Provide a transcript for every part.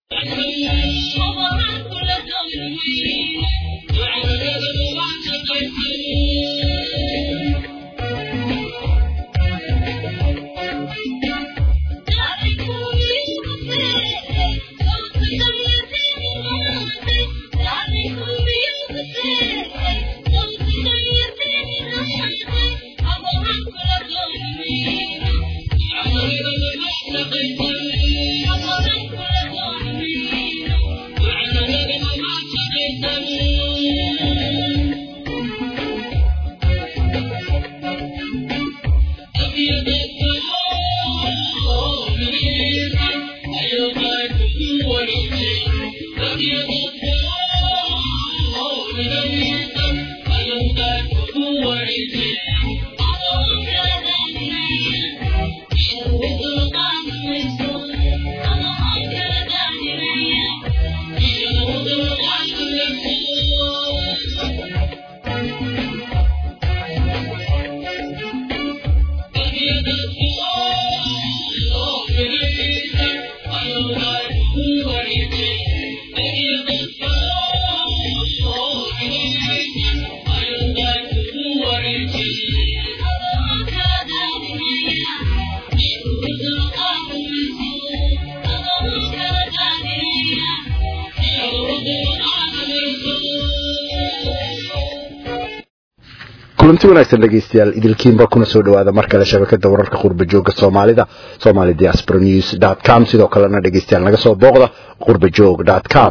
kulanti wanaagsan dhegeystayaal idilkiinba kuna soo dhawaada mar kale shabakada wararka qurba jooga soomaalida somali diaspora news com sidoo kalena dhegeystayaal naga soo booqda qurbajoog com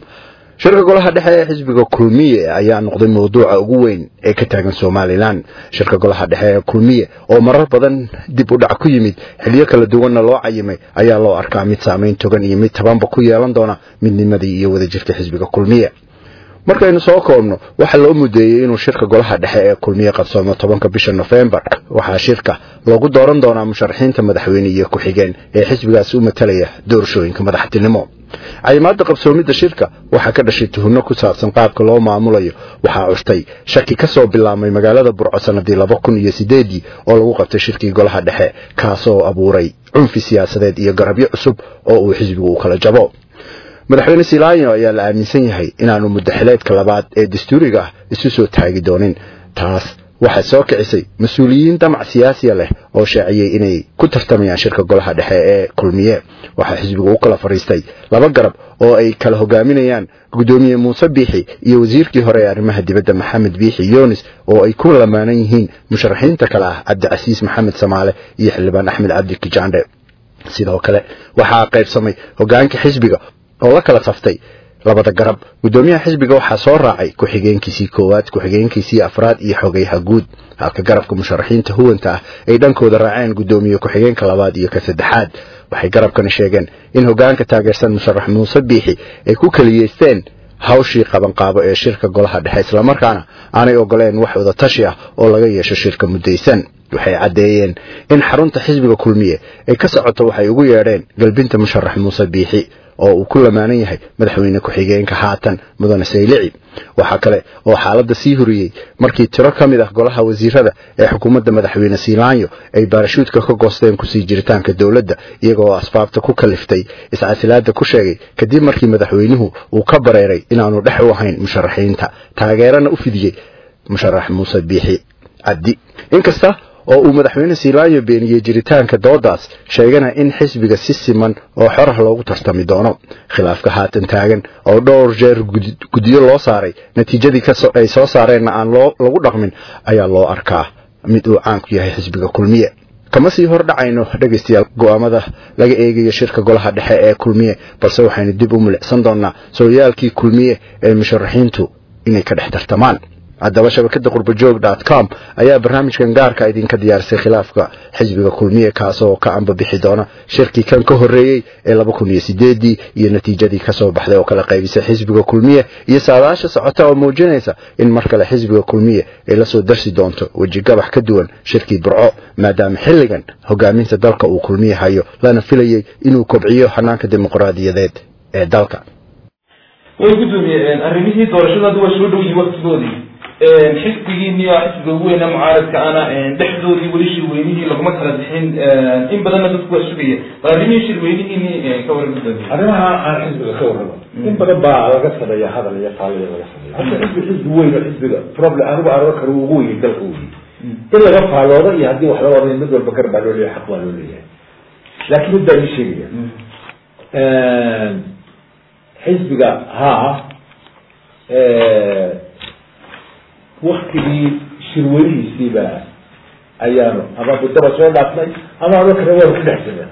shirka golaha dhexe ee xisbiga kulmiye ayaa noqday mawduuca ugu weyn ee ka taagan somalilan shirka golaha dhexe ee kulmiye oo marar badan dib u dhac ku yimid xiliyo kala duwanna loo cayimay ayaa loo arkaa mid saamayn togan iyo mid tabanba ku yeelan doona midnimadii iyo wadajirka xisbiga kulmiye markaynu soo koobno waxaa loo mudeeyey inuu shirka golaha dhexe ee kulmiye qabsoomo tobanka bisha nofembar waxaa shirka loogu dooran doonaa musharaxiinta madaxweyne iyo ku-xigeen ee xisbigaasi u matalaya doorashooyinka madaxtinimo cayimaada qabsoomidda shirka waxaa ka dhashay tuhunno ku saabsan qaabka loo maamulayo waxaa cushtay shaki ka soo bilaabmay magaalada burco sanadii laba kun iyo sideedii oo lagu qabtay shirkii golaha dhexe kaasoo abuuray cunfi siyaasadeed iyo garabyo cusub oo uu xisbigu u kala jabo madaxweyne silaayo ayaa la aaminsan yahay inaanu muddaxileedka labaad ee dastuuriga ah isu soo taagi doonin taas waxay soo kicisay mas-uuliyiin damac siyaasiya leh oo shaaciyey inay ku tartamayaan shirka golaha dhexe ee kulmiye waxaa xisbigu u kala fadhiistay laba garab oo ay kala hogaaminayaan guddoomiye muuse biixi iyo wasiirkii hore ee arrimaha dibadda maxamed biixi yunis oo ay ku lamaanan yihiin musharaxiinta kale ah cabdicasiis maxamed samaale iyo xildhibaan axmed cabdi kijaandhe sidoo kale waxaa qaybsamay hogaanka xisbiga oo la kala saftay labada garab guddoomiyaha xisbiga waxaa soo raacay ku-xigeenkiisii koowaad ku-xigeenkiisii afraad iyo xogeyaha guud halka garabka musharaxiinta huwanta ah ay dhankooda raaceen guddoomiye ku-xigeenka labaad iyo ka saddexaad waxay garabkani sheegeen in hogaanka taageersan musharax muuse biixi ay ku keliyeysteen hawshii qabanqaabo ee shirka golaha dhexe islamarkaana aanay ogoleen wax wadatashi ah oo laga yeesho shirka muddaysan waxay caddeeyeen in xarunta xisbiga kulmiye ay ka socoto waxay ugu yeedheen galbinta musharax muuse biixi oo uu ku lamaanan yahay madaxweyne ku-xigeenka haatan mudane saylici waxaa kale oo xaaladda sii horiyey markii tiro ka mid ah golaha wasiirada ee xukuumadda madaxweyne siilaanyo ay baarashuudka ka goosteen kusii jiritaanka dowladda iyagooo asbaabta ku kaliftay iscasilaada ku sheegay kadib markii madaxweynuhu uu ka bareeray inaanu dhex u ahayn musharaxiinta taageerana u fidiyey musharax muuse biixi cabdi inkasta oo uu madaxweyne siilaanyo beeniyey jiritaanka doodaas sheegana in xisbiga si siman oo xorah loogu tartami doono khilaafka haatan taagan oo dhowr jeer guddiyo loo saaray natiijadii ay soo saareenna aan lagu dhaqmin ayaa loo arkaa mid uu caan ku yahay xisbiga kulmiye kama sii hor dhacayno dhegaystayaal go'aamada laga eegayo shirka golaha dhexe ee kulmiye balse waxaynu dib u milicsan doonaa sooyaalkii kulmiye ee musharaxiintu inay ka dhex tartamaan haddaba shabakada qurbajoog com ayaa barnaamijkan gaarka idinka diyaarisay khilaafka xisbiga kulmiye kaasoo ka ambabixi doona shirkii kan ka horeeyey ee laba kun iyo sideedii iyo natiijadii kasoo baxday oo kala qaybisay xisbiga kulmiye iyo saadaasha socota oo muujinaysa in mar kale xisbiga kulmiye ay lasoo darsi doonto weji gabax ka duwan shirkii burco maadaama xilligan hogaaminta dalka uu kulmiye hayo lana filayey inuu kobciyo xanaanka dimuqraadiyadeed ee dalka way guddoomiyeen arrimihii doorashada hadda waa soo dhowyiin waktigoodii xisbigiini oo xisbiga ugu weyna mucaaradka ana dhexdoodii weli shirweynihii laguma kala bixin in badanna dadku waa sugaya bal arrimihii shirweynihiini ka waran gudoomiye arrimaha aan xisbiga ka warramo in badan baa laga sameeya hadal iyo faaliya laga sameeya hadda xisbi xisbi weyn oo xisbiga problem anigu araro kale ugu weyay dalka weyi in laga faaloodo iyo haddii wax laga wadayo mid walba gar baa loo leeyahay xaq baa loo leeyahay laakiin mid baa ii sheegaya xisbiga haa waktigii shirweynihiisiiba ayaanu ama muddaba soo dhaafnay ama ado kale waanu ku dhex jirna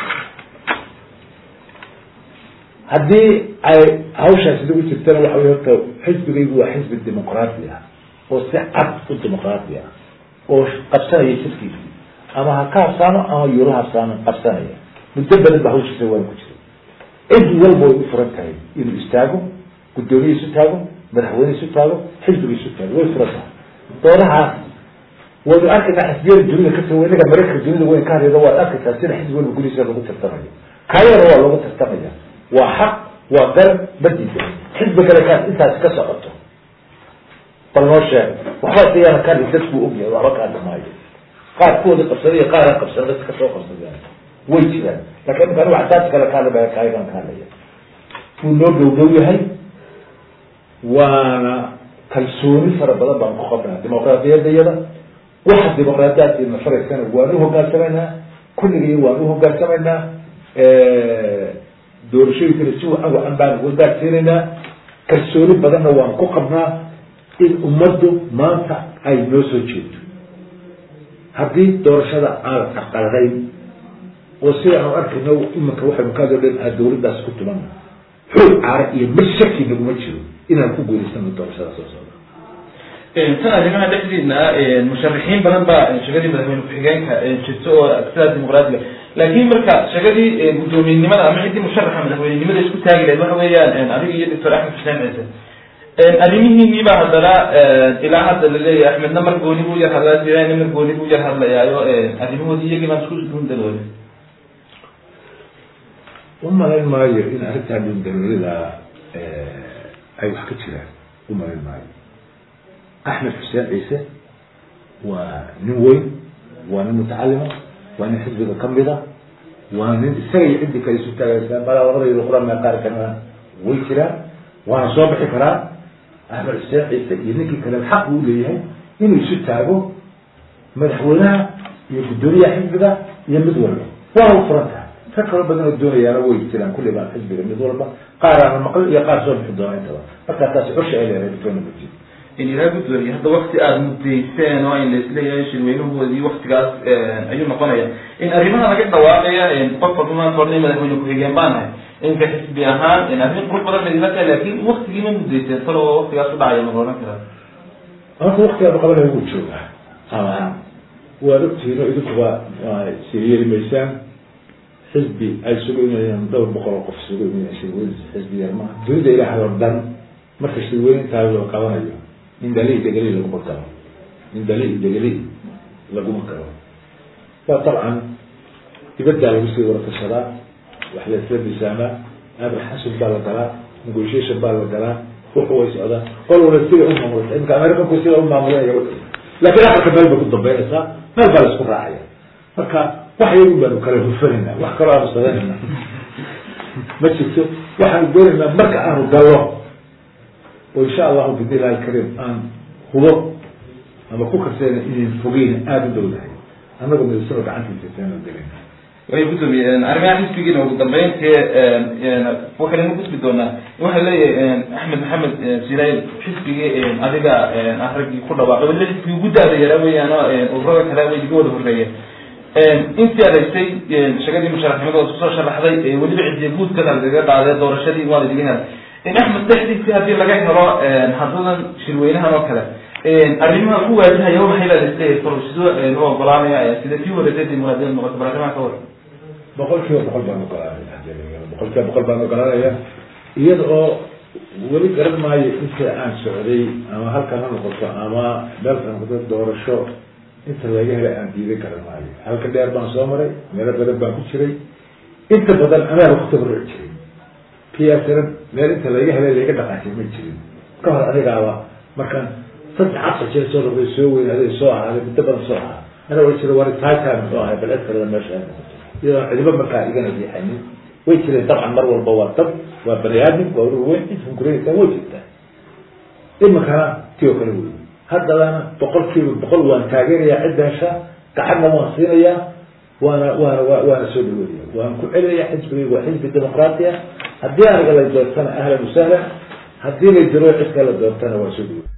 haddii ay hawshaasi nagu jirtana waxa wey horta xisbigaygu waa xisbi dimuqraati ah oo si cad u dimuqraati ah oo qabsanaya shirkiisi ama ha ka habsaano ama yuuro habsaano qabsanaya muddo badan ba hawshiisa waanu ku jiray cid walba way u furan tahay inuu istaago guddoomiye isu taago madaxweyne isu taago xisbiga isu taago way furan tahay doodahaas waynu arkaynaa xisbiyada dunida kasoo inaga maraykanka dunida weyn ka hadlayda waad arkaysaa sida xisbi walba gudihiisa lagu tartamayo kaayana waa lagu tartamaya waa xaq waa garab madiisa xisbi kale kaas intaasi ka socoto bal noo sheeg waxba siyaana ka hadli dadku ogyahay waxba ka hadli maayo qaar kuwooda qabsaday iyo qaar aan qabsan dadka kasoo qabsadeen way jiraan lakin imika anigu axsaabta kale ka hadlaya kaayagan ka hadlaya wuu noo dhow dhow yahay waana kalsooni fara badan baan ku qabnaa dimuqraadiyadayada waxa dimuqraadiyaadkiina faraysana waan u hogaansamaynaa kulligii waan u hogaansamaynaa doorashooyinkana si wacan wacan baan wadaagsiinaynaa kalsooni badanna waan ku qabnaa in ummaddu maanta ay noo soo jeedo haddii doorashada aan aqalayn oo sida aan arkayno imanka waxaynu ka hadlo dhan aa dawladdaas ku tumana xoog caara iyo mid shaki naguma jiro inaan ku guulaysano doorashada soo socda tan arrimaha dhexdiina musharaxiin badan baa shegadii madaxweyne ku-xigeenka jirto oo sidaa dimuqraadiga laakiin marka shegadii guddoomiyenimada ama ciddii musharaxa madaxweynenimada isku taagi lahayd waxa weeyaan adiga iyo doctor axmed xuseen ciise arrimihiinii baa haddana ilaa hadda laleeyahay axmedna mar gooni buu yar hadlaa jirayna mar gooni buu yar hadlayaayo arrimahoodii iyagii baan isku dundaloolay umalayn maayo in arrintaa dundaloolida ay wax ka jiraan umalayn maayo axmed xuseen ciise waa nin weyn waa nin mutacalima waa nin xisbiga kamida waa nin isaga iyo ciddii kale isu taagaysa balaa labadayda quraan qaar kalena way jiraan waana soo bixi karaa axmed xuseen ciise iyo ninkii kale xaq uu leeyahay inuu isu taago madaxweynaha iyo guddoomiyaha xisbiga iyo mid walba waana u furan tahay rag kalo badan oo doonayaana way jiraan kulli baa xisbiga mid walba qaar aana maqli iyo qaar soo bixi doona intaba markaa taasi cusha ay leedahay bitona majid in ilaa guddooniye hadda wakti aada mudayseen oo in laisleeyahay shirweynahoodii waktigaas ayuu noqonaya in arrimaha laga dhawaaqaya qof walba maanta odhanay madaxweyne ku-xigeen baan ahay inka xisbi ahaan arrin qurux badan bay ila tahay laakin waktigii ma mudayseen talo waktigaas u dhacaya ma la odhan karaa marka waktigaaba qabanaya wuu joogaa ama waad ogtihiin oo idinkuba siriyeli maysaan xisbi ay isugu imanayaan dhowr boqol oo qof isugu imanayaan shirweyn xisbi yar maaha dunida ilaahay oo dhan marka shirweyne intaa loo qabanayo in dali degeli laguma galo in dali degeli laguma galo waa dabcan dibaddaa lagu sii waratashadaa wax la isla misaamaa amar xasun baa la galaa negotiation baa la galaa wuxu way socdaa qol wala sida u maamulta imika americanku sida u maamulanaya laakiin afarka meel bay ku dambeynaysaa meel baa la isku raacaya marka wax yagu baanu kala hufanayna wax kaloo aanu sameynayna ma jirto waxaanu doonaynaa marka aanu gallo oo insha allahu bidnillahi alkariim aan hubo ama ku karseyna inayn fogeyn aada u dhowdahay annagu midasano gacantiisa saanu gelina way gudoomiye arrimaha xisbigiina ugu dambeyntii waxaynu gudbi doonaa waxaa leeyahay axmed maxamed sinaail xisbigii adiga ah raggii ku dhawaaqay waliba xisbigii ugu daada yaraa weeyaan oo ururada kale way iga wada horreeyeen intii adaysay shagadii musharaxnimada oo kusoo sharaxday weliba cidiya guudka lagaga qaaday doorashadii waa ladiga helay axmed dhexdiisii haddii laga helo haddadan shirweynahan oo kale arrimaha ku waajahaya waxay leedahay fal sidoo u ogolaanaya sida kii horeysay dimuqraadiyad noqoto bal arrimaha ka war boqol kiiba boqol baan ogolaanaya boqol kiiba boqol baan ogolaanaya iyada oo weli garan maayo inta aan socday ama halkan ha noqoto ama meelka noqoto doorasho inta laga helay aan diiday garan maayo halka dheer baan soo maray meelo badan baan ku jiray inta badan anaa ku tabarruci jiray psna meel inta laga helay laga dhaqaashay ma jirin ka hor anigaaba markaan saddex afar jeer soo rabay soo weynaaday soo ahaaday muddo badan soo ahaa ana way jira war taakaa muxuu ahay bal cid kaleda meesha ay noqoto iyadoo cidiba markaa igana riixanin way jireen dabcan mar walba waa dad waa bani aadam waa urur weyn cid hunkureysa way jirtaa iminkana ti oo kale wey haddabana boqol kiiba boqol waan taageerayaa cidda hesha gacanna waan siinayaa waana waana wa waana soo dhaweynaya waan ku celinayaa xisbigayga waa xisbi dimuqraati ah haddii aniga la doortana ahlan wasahlan haddii la jiro cid kala doortana waan soo dhaweynaya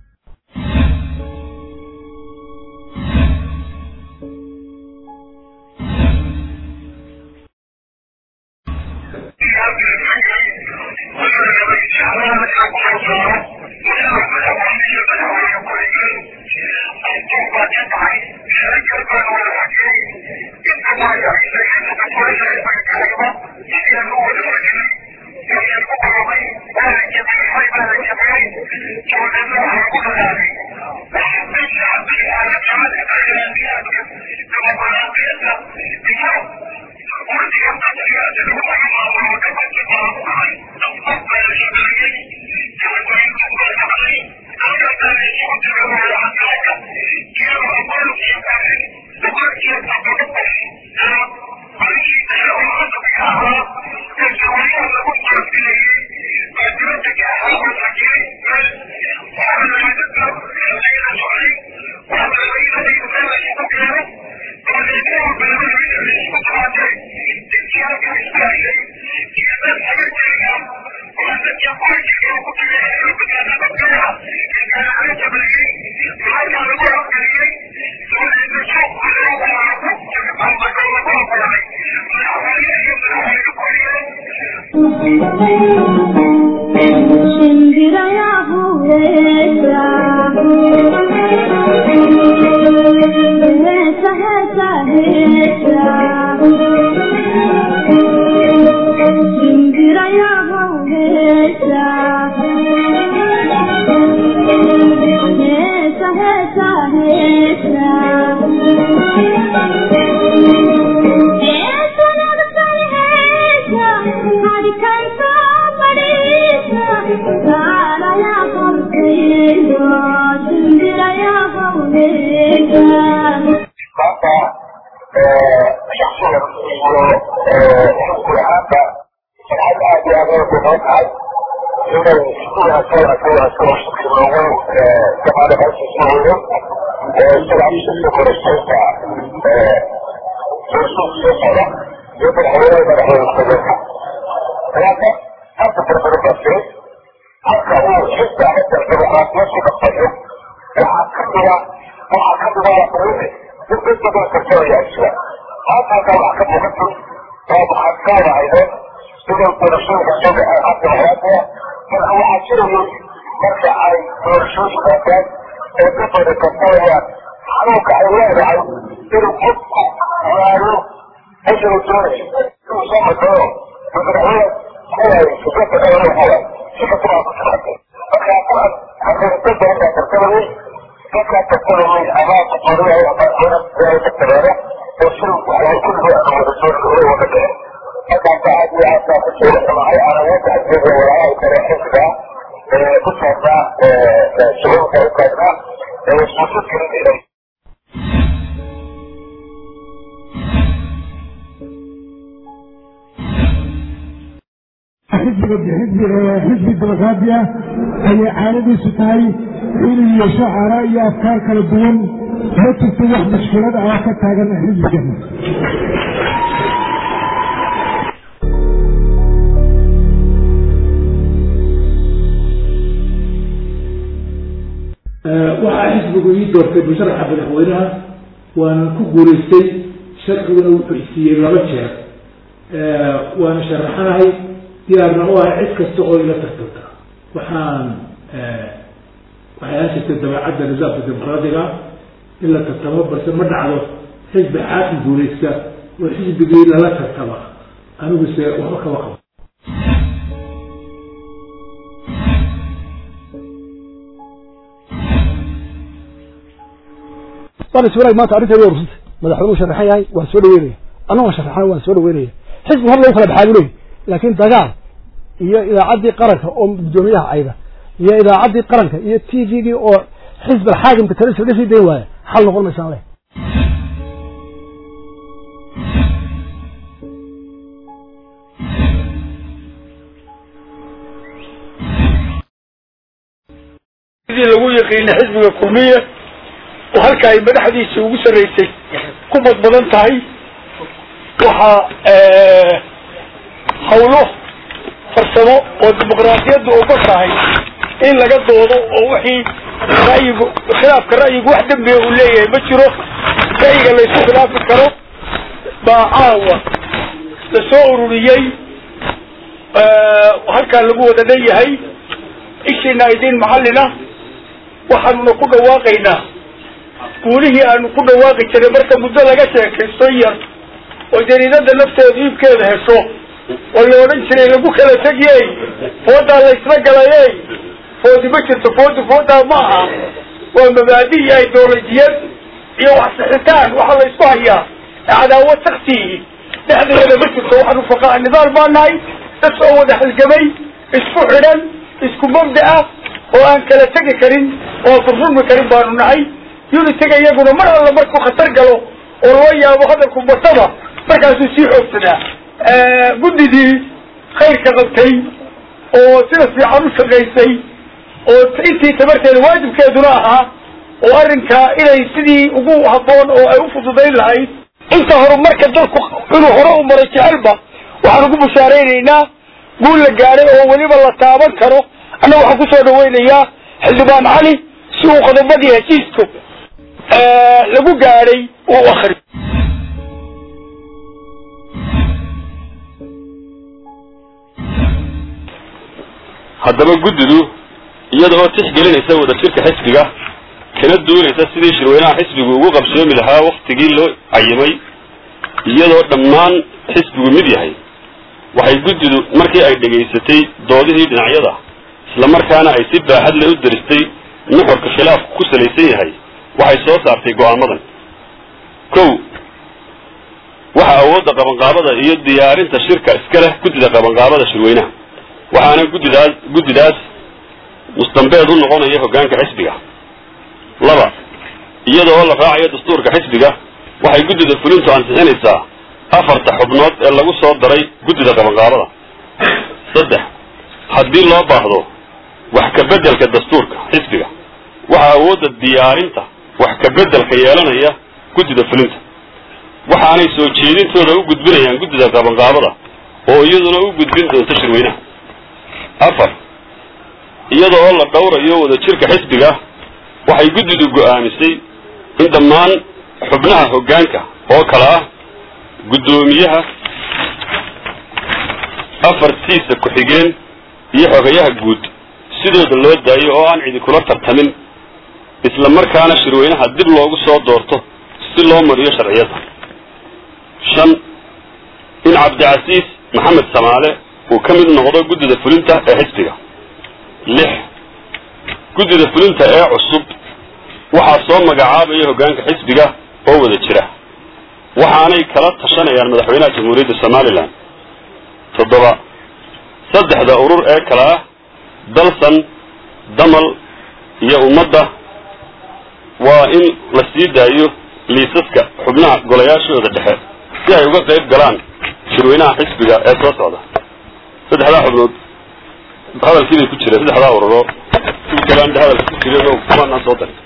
xisbi dimuqraadi ah ayay caanadiisu tahay inuu yeesho aaraa iyo afkaar kala duwan ma jirto wax mushkilad ah oo ka taagan xisbigan waxaa xisbigu ii doortay musharaxa madaxweynaha waana ku guulaystay sharciguna wuxuu isiiyey laba jeer waana sharaxanahay diyaarna u ahay cid kasta oo ila tartanta waxaan waxay haashirtay dabeecadda nidaamka dimuqraadiga in la tartamo balse ma dhacdo xisbi xaakim guulaysta oo xisbigii lala tartama aniguse waxba kama qabo walaal maanta arrinteedu waa rursantay madaxweynuhu sharaxan yahay waan soo dhaweynaya annagoo sharaxana waan soo dhaweynaya xisbi hor lagu kala baxaa buu leeyahy laakiin dagaal iyo idaacaddii qaranka oo guddoomiyaha ayda iyo idaacaddii qaranka iyo t v-gii oo xisbi alxaakimka talisa laga sii dayn waaya xal noqon maysaan leh sidii lagu yaqiinay xisbiga kulmiye oo halka ay madaxdiisa ugu sarreysay ku badbadan tahay waxaa hawlo farsamo oo dimuqraadiyadda uga tahay in laga doodo oo wixii ra'yigu khilaafka ra'yigu wax dembiga uu leeyahay ma jiro ra'yiga laysu khilaafi karo baa caawa la soo ururiyey halkaa lagu wada leeyahay ishiina idin macallina waxaanuna ku dhawaaqaynaa guulihii aanu ku dhawaaqi jiray marka muddo laga sheekaysto yar oo jariidada nafteedu iibkeeda hesho oo la odhan jiray lagu kala tegiyey foodaa la isla galayey foodi ma jirto foodi foodaa ma aha waa mabaadi iyo ideolojiyad iyo wax sixitaan waxa la isku hayaa cadaawad saktiihi dhexdeeda ma jirto waxaanu faqaa nidaal baa nahay dad soo wada halgamay isku xidhan isku mabda ah oo aan kala tegi karin oo furfurmi karin baanu nahay unitiga iyaguna mar alla markuu khatar galo oo loo yaabo hadalku bataba markaasuu sii xoogsadaa guddidii khayrka qabtay oo sida fiican u shaqaysay oo intii tabarteeda waajibkeeduna ahaa oo arrinkaa inay sidii ugu habboon oo ay u fududayn lahayd inta horumarka dalku inuu hore u maray jecelba waxaan ugu bushaaraynaynaa guul la gaadhay oo weliba la taaban karo annaga waxaan kusoo dhawaynayaa xildhibaan cali si uu qodobadii heshiisku lagu gaadhay uu akri haddaba guddidu iyada oo tixgelinaysa wadajirka xisbiga kana duunaysa sidii shirweynaha xisbigu ugu qabsoomi lahaa waktigii loo cayimay iyadoo dhammaan xisbigu mid yahay waxay guddidu markii ay dhegaysatay doodihii dhinacyada islamarkaana ay si baaxad le u daristay nuxurka khilaafku ku salaysan yahay waxay soo saartay go'aamadan kow waxa awoodda qabanqaabada iyo diyaarinta shirka iska leh guddida qabanqaabada shirweynaha waxaana guddidaas guddidaas mustambeed u noqonaya hoggaanka xisbiga laba iyada oo la raacayo dastuurka xisbiga waxay guddida fulintu ansixinaysaa afarta xubnood ee lagu soo daray guddida qabanqaabada saddex haddii loo baahdo wax ka beddelka dastuurka xisbiga waxaa awoodda diyaarinta wax ka beddelka yeelanaya guddida fulinta waxaanay soo jeedintooda u gudbinayaan guddida qabanqaabada oo iyaduna u gudbin doonta shirweynaha afar iyada oo la dhowrayo wadajirka xisbiga waxay guddidu go'aamisay in dhammaan xubnaha hoggaanka oo kale ah guddoomiyaha afartiisa ku-xigeen iyo xogayaha guud sidooda loo daayo oo aan cidi kula tartamin isla markaana shirweynaha dib loogu soo doorto si loo mariyo sharciyada shan in cabdicasiis maxamed samaale uu ka mid noqdo guddida fulinta ee xisbiga lix guddida fulinta ee cusub waxaa soo magacaabaya hoggaanka xisbiga oo wada jira waxaanay kala tashanayaan madaxweynaha jamhuuriyadda somalilan toddoba saddexda urur ee kale ah dalsan damal iyo ummadda waa in la sii daayo liisaska xubnaha golayaashooda dhexe si ay uga qayb galaan shirweynaha xisbiga ee soo socda saddexdaa xubnood hadalkii bay ku jireen saddexdaa ururo kuwi kalean hadalka ku jireen oo kumaanaan soo darin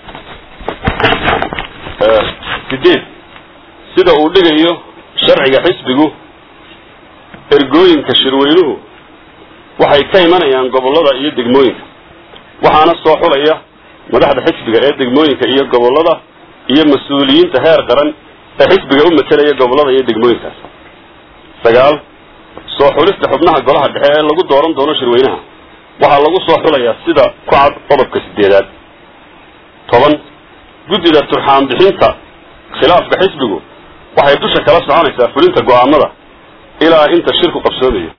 sideed sida uu dhigayo sharciga xisbigu ergooyinka shirweynuhu waxay ka imanayaan gobollada iyo degmooyinka waxaana soo xulaya madaxda xisbiga ee degmooyinka iyo gobollada iyo mas-uuliyiinta heer qaran ee xisbiga u matelaya gobollada iyo degmooyinkaas sagaal soo xulista xubnaha golaha dhexe ee lagu dooran doono shirweynaha waxaa lagu soo xulayaa sida ku cad qodobka sideedaad toban guddida turxaan bixinta khilaafka xisbigu waxay dusha kala soconaysaa fulinta go'aamada ilaa inta shirku qabsoomayo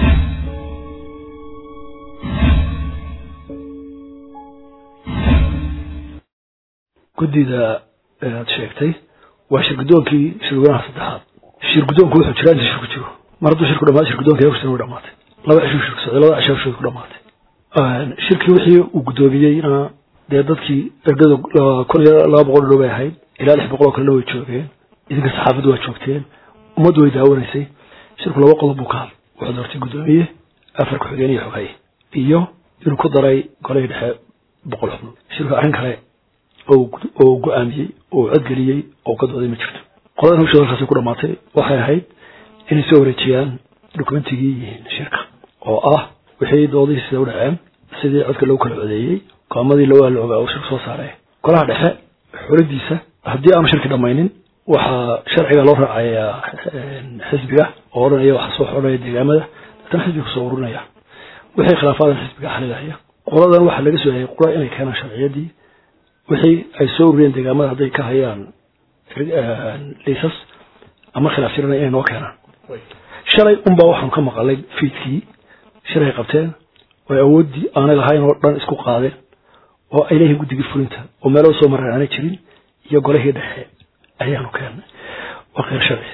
guddida aad sheegtay waa shirgudoonkii shirweynaha saddexaad shirgudoonku wuxuu jiraa inta shirku jiro mar hadduu shirku dhamaado shirgudoonka hawshan way dhamaatay laba cishuu shirku socday laba cisho hawshooda ku dhamaatay shirkii wixii uu guddoomiyeyna dee dadkii erdada kun iyo laba boqol dhow bay ahayd ilaa lix boqol oo kalena way joogeen idinka saxaafaddu waa joogteen ummaddu way daawanaysay shirku laba qodob buu ka hadl wuxuu doortay guddoomiye afar ku-xigeen iyo xogaye iyo inuu ku daray golihii dhexe boqol xubnood shirku arrin kale oo go-aamiyey oo codgeliyey oo ka dooday ma jirto qoladan hawshooda halkaasi ku dhamaatay waxay ahayd inay soo wareejiyaan dokumentigii yihiin shirka oo ah wixii doodihii sida u dhaceen sidii codka lagu kala codeeyey qaamadii lawaa la ogaa uu shirka soo saaray golaha dhexe xuladiisa haddii aanu shirki dhammaynin waxaa sharciga loo raacayaa xisbiga oo odhanaya waxaa soo xodhaya deegaamada deetana xisbiga kusoo ururinaya wixii khilaafaadan xisbiga xalilaya qoladan waxaa laga soo hayay qura inay keenaan sharciyadii wixii ay soo ururiyeen deegaamada hadday ka hayaan liisas ama khilaaf jirana inay noo keenaan shalay unbaa waxaanu ka maqalay fiidkii shilay qabteen oo awooddii aanay lahayn oo dhan isku qaadeen oo ay leeyihiin guddigii fulinta oo meelo soo mareen aanay jirin iyo golihii dhexe ayaanu keennay waa kheyr sharci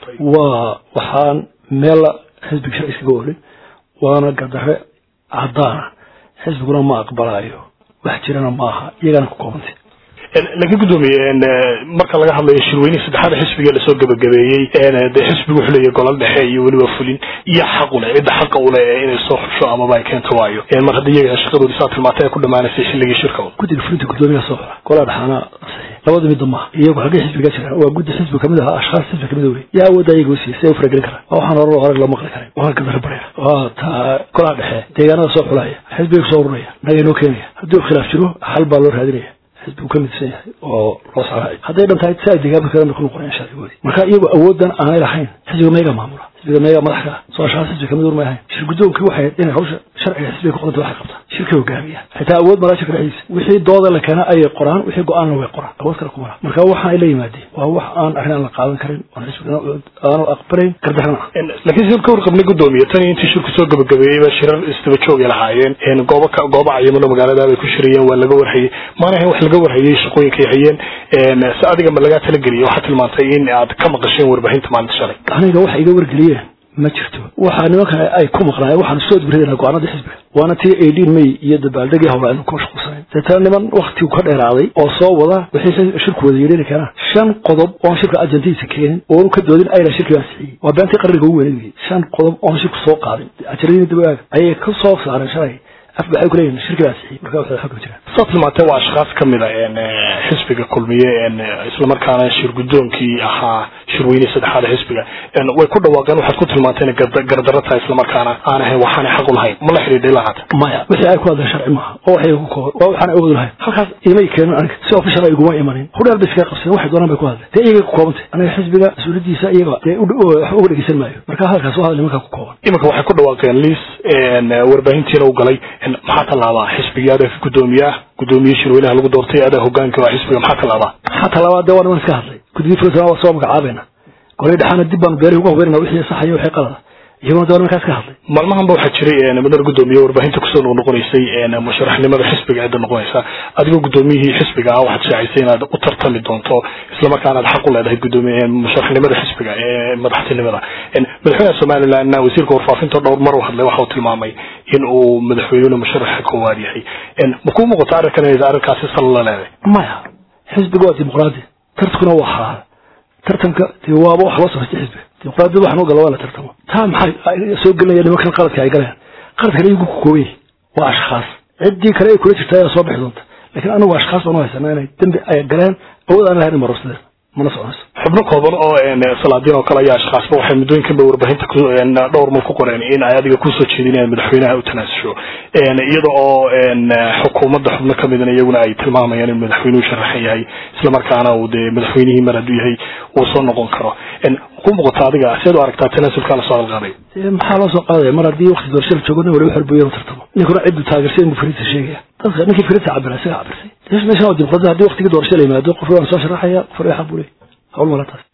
waa waxaan meel xisbiga sharci iskaga olin waana gadare caddaana xisbiguna ma aqbalaayo wax jirana maaha iyagana ku koobantay laakiin guddoomiye marka laga hadlayo shirweynihii saddexaada xisbiga lasoo gabagabeeyey dee xisbigu wuxuu leeyahy golol dhexe iyo weliba fulin iyo xaq u leh cidda xaqa u leh inay soo xusho amaba ay keento waayo mar haddii iyaga shaqadoodi saa tilmaantay ay ku dhamaanaysay xilligii shirka guddiga fulinta guddoomiyaha soo xora golaa dhexaana labada midda maaha iyagu xaggee xisbiga jiraan waa guddi xisbi kamid aha ashkhaas xisbi kamid wey yaa awoodda ayaga u siiyay si ay u faragelin karaan waa waxaan hore horeg loo maqli karay waa gadara barya waa taa golaa dhexe deegaanada soo xulaya xisbiga kusoo ururaya naga inoo keenaya haddii uu khilaaf jiro xal baa loo raadinaya xisbigu ka midsan yahay oo loo socraay hadday dhan tahay si ay deegaanka kale ku noqonayaan sharcigoodii marka iyagu awooddan aanay lahayn xisbiga meega maamula xisbiga meega madaxka soo ashkhaas xisbi kamid urmay ahayn shir guddoonkii waxay inay hawsha sharciga xisbiga ku qodanta waxay qabtaa shirka hogaamiya xitaa awood malaa shirka dhexdiisa wixii dooda la keena ayay qoraan wixii go-aanna way qoraan awood kale kuma laha marka waxaan ay la yimaadeen waa wax aan arrin aan la qaadan karin oon xisbigana aanu aqbalayn gardarana ah laakiin sidaan ka warqabnay guddoomiye tan intii shirku soo gabagabeeyeyba shirar isdaba joogay lahaayeen goobo goobo cayimano magaalada bay ku shirayeen waa laga warhayey maana ahayn wax laga warhayey shaqooyinkay hayeen si adiga ma lagaa talageliyay waxaa tilmaantay in aad ka maqasheen warbaahinta maalinta shalay aniga waxa iga wargeliyeen ma jirto waxaa nimankan ay ku maqnaayeen waxaan soo dibradayna go-aanadii xisbiga waana tii eighteen may iyo dabaaldegii howla aynu ku mashquulsanayn deetana niman waktigu ka dheeraaday oo soo wada wixii shirku wada yeedhani karaan shan qodob oon shirka ajandihiisa keenin oonu ka doodin ayna shirkii ansixiyey waa beentii qarniga ugu weynay shan qodob oon shirku soo qaadin ajaladiina dabaaga ayay ka soo saareen shalay af waxay ku leeyihin shirkii ansixiyey marka waxay xagga jiraan saa tilmaantee waa ashkhaas ka mid a xisbiga kulmiye islamarkaana shir guddoonkii ahaa shirweynihii saddexaada xisbiga way ku dhawaaqeen waxaad ku tilmaanteen gardarro tahay islamarkaana aan ahayn waxaanay xaq u lahayn ma la xidhiidhay lahaata maya wixii ay ku hadleen sharci maaha oo waxay ku kooban waa waxaan awood lahayn halkaas imay keenin aniga si official ay iguma imanin hudheer bay iskaga qabsadeen waxay doonaan bay ku hadleen dee iyagay ku koobantay aniga xisbiga mas-uuliyadiisa iyaga dee wax uga dhegeysan maayo marka hadalkaas waa hadal nimankaa ku kooban iminka waxay ku dhawaaqeen liis warbaahintiina u galay maxaa tallaabaa xisbigii adaa guddoomiye ah guddoomiye shirweynaha lagu doortay adaa hogaanka waa xisbiga maxaa tallaabaa maxaa tallaabaa dee waa niman iska hadlay guddigii fulinta waa soo magacaabayna golay dhexaana dib baanu beerihi uga hubeynana wixii saxaya wixii qalada iyaguna dee nimankaas ka hadlay maalmahanba waxaa jiray madar guddoomiye warbaahinta kusoo noqnoqonaysay musharaxnimada xisbiga cidda noqonaysa adigoo guddoomiyihii xisbiga ah waxaad shaacisay inaad u tartami doonto islamarkaana aad xaq u leedahay guddoomiye musharaxnimada xisbiga ee madaxtinimada madaxweynaha somalilandna wasiirka warfaafinta dhowr mar u hadlay waxa uu tilmaamay in uu madaxweynuna musharaxa koowaad yahay ma kuu muuqato arrinkan inay arrinkaasi sal la leedahay maya xisbiga waa dimuqraadi tartankuna waa xalaal tartanka dee waaba wax loo samaystay xisbiga dimuqraadiyad waxaan u gala waa la tartamo taa maxay soo gelinaya nimankan qaladka ay galeen qaladka iyagu ku kooban yahay waa ashkhaas ciddii kale ay kula jirta ayaa soo bixi doonta laakiin anigu ashkhaas baan u haysanaa inay dembi ay galeen awood aan lahayn marorsadeen mana soconayso xubno kooban oo salaadiin oo kale ayaa ashkhaasba waxay muddooyinkan ba warbaahinta dhowr mal ku qoreen in ay adiga kusoo jeedinayaan madaxweynaha u tanaasusho iyada oo xukuumadda xubno ka midna iyaguna ay tilmaamayaan in madaxweynuhu sharaxan yahay islamarkaana uu dee madaxweynihii mar hadduu yahay uu soo noqon karo ku muuqata adiga seed u aragtaa tanaasulkaa lasoo halqaaday maxaa loo soo qaadaya mar haddii wakti doorashada joogo nin waliba xorbuyo inuu tartamo ninkuna ciddu taageersay inuu fariisa sheegaya dadka ninkii fariisa cabira isaga cabirsay meeshan waa dimuqraadi haddii waktigii doorasho la yimaado qof waan soo sharaxaya qof waliba xaq buu leeyahy hawl mala taas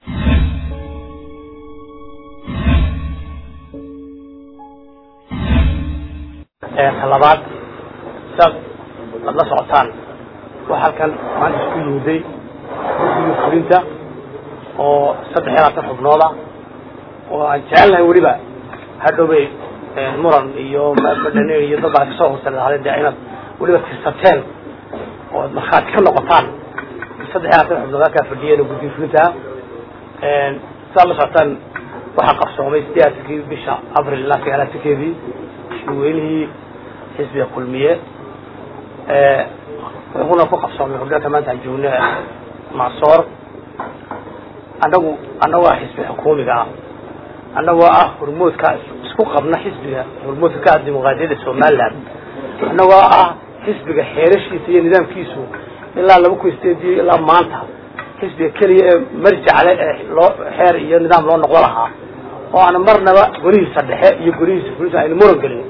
labaad saad aad la socotaan waxa halkan maanta isku yimiday guddigii fulinta oo saddex iyo labaatan xubnooda oo aan jecelnahay weliba hadhowbay muran iyo madhanin iyo dad baa kasoo horsan lahaadeen dee inaad weliba tirsateen ood markhaati ka noqotaan saddex iyo labaatan xubnood halkaa fadhiyeen oo guddiga fulinta sidaad la socotaan waxaa qabsoomay sideedankii bisha abril ilaa sagaalaatankeedii shirweynihii xisbiga kulmiye wuxuuna ku qabsoomay hordhalka maanta aan joogno macsoor annagu annagoo ah xisbi xukuumiga ah annagoo ah hormoodka isku qabna xisbiga hormoodka ka ah dimuqraadiyadda somaliland annagoo ah xisbiga xeerashiisa iyo nidaamkiisu ilaa laba kun sideedii ilaa maanta xisbiga keliya ee marjacale ee loo xeer iyo nidaam loo noqdo lahaa oo aan marnaba golihiisa dhexe iyo golihiisa fulinta aynu muran gelin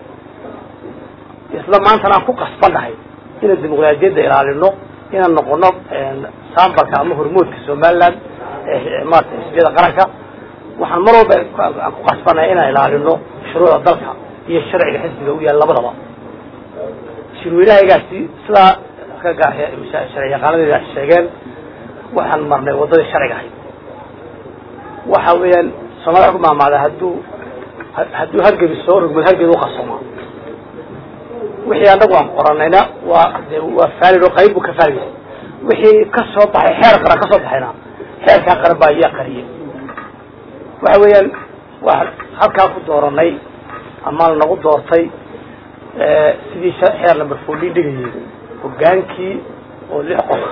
isla maantana aan ku qasbannahay inaan dimuqraadiyadda ilaalino inaan noqono sambalka ama hormoodka somaliland maarata xisbiyada qaranka waxaan mar walba aan ku qasbannahay inaan ilaalino shuruucda dalka iyo sharciga xisbiga u yaal labadaba shirweynahaygaasi sidaa sharci yaqaanadeeda sheegeen waxaan marnay waddadii sharciga ahayd waxa weeyaan soomali wa ku maamaada hadduu hadduu hargebi soo rogmad hargebi uqasoma wixii anagu aan qoranayna waa de waa faalid oo qayb buu ka faalid yahay wixii ka soo baxay xeer qaran ka soo baxayna xeerkaa qaran baa iyaa qariyay waxa weeyaan waa halkaa ku dooranay ama lanagu doortay sidii xeer number fourteen dhigayay hogaankii oo lix qof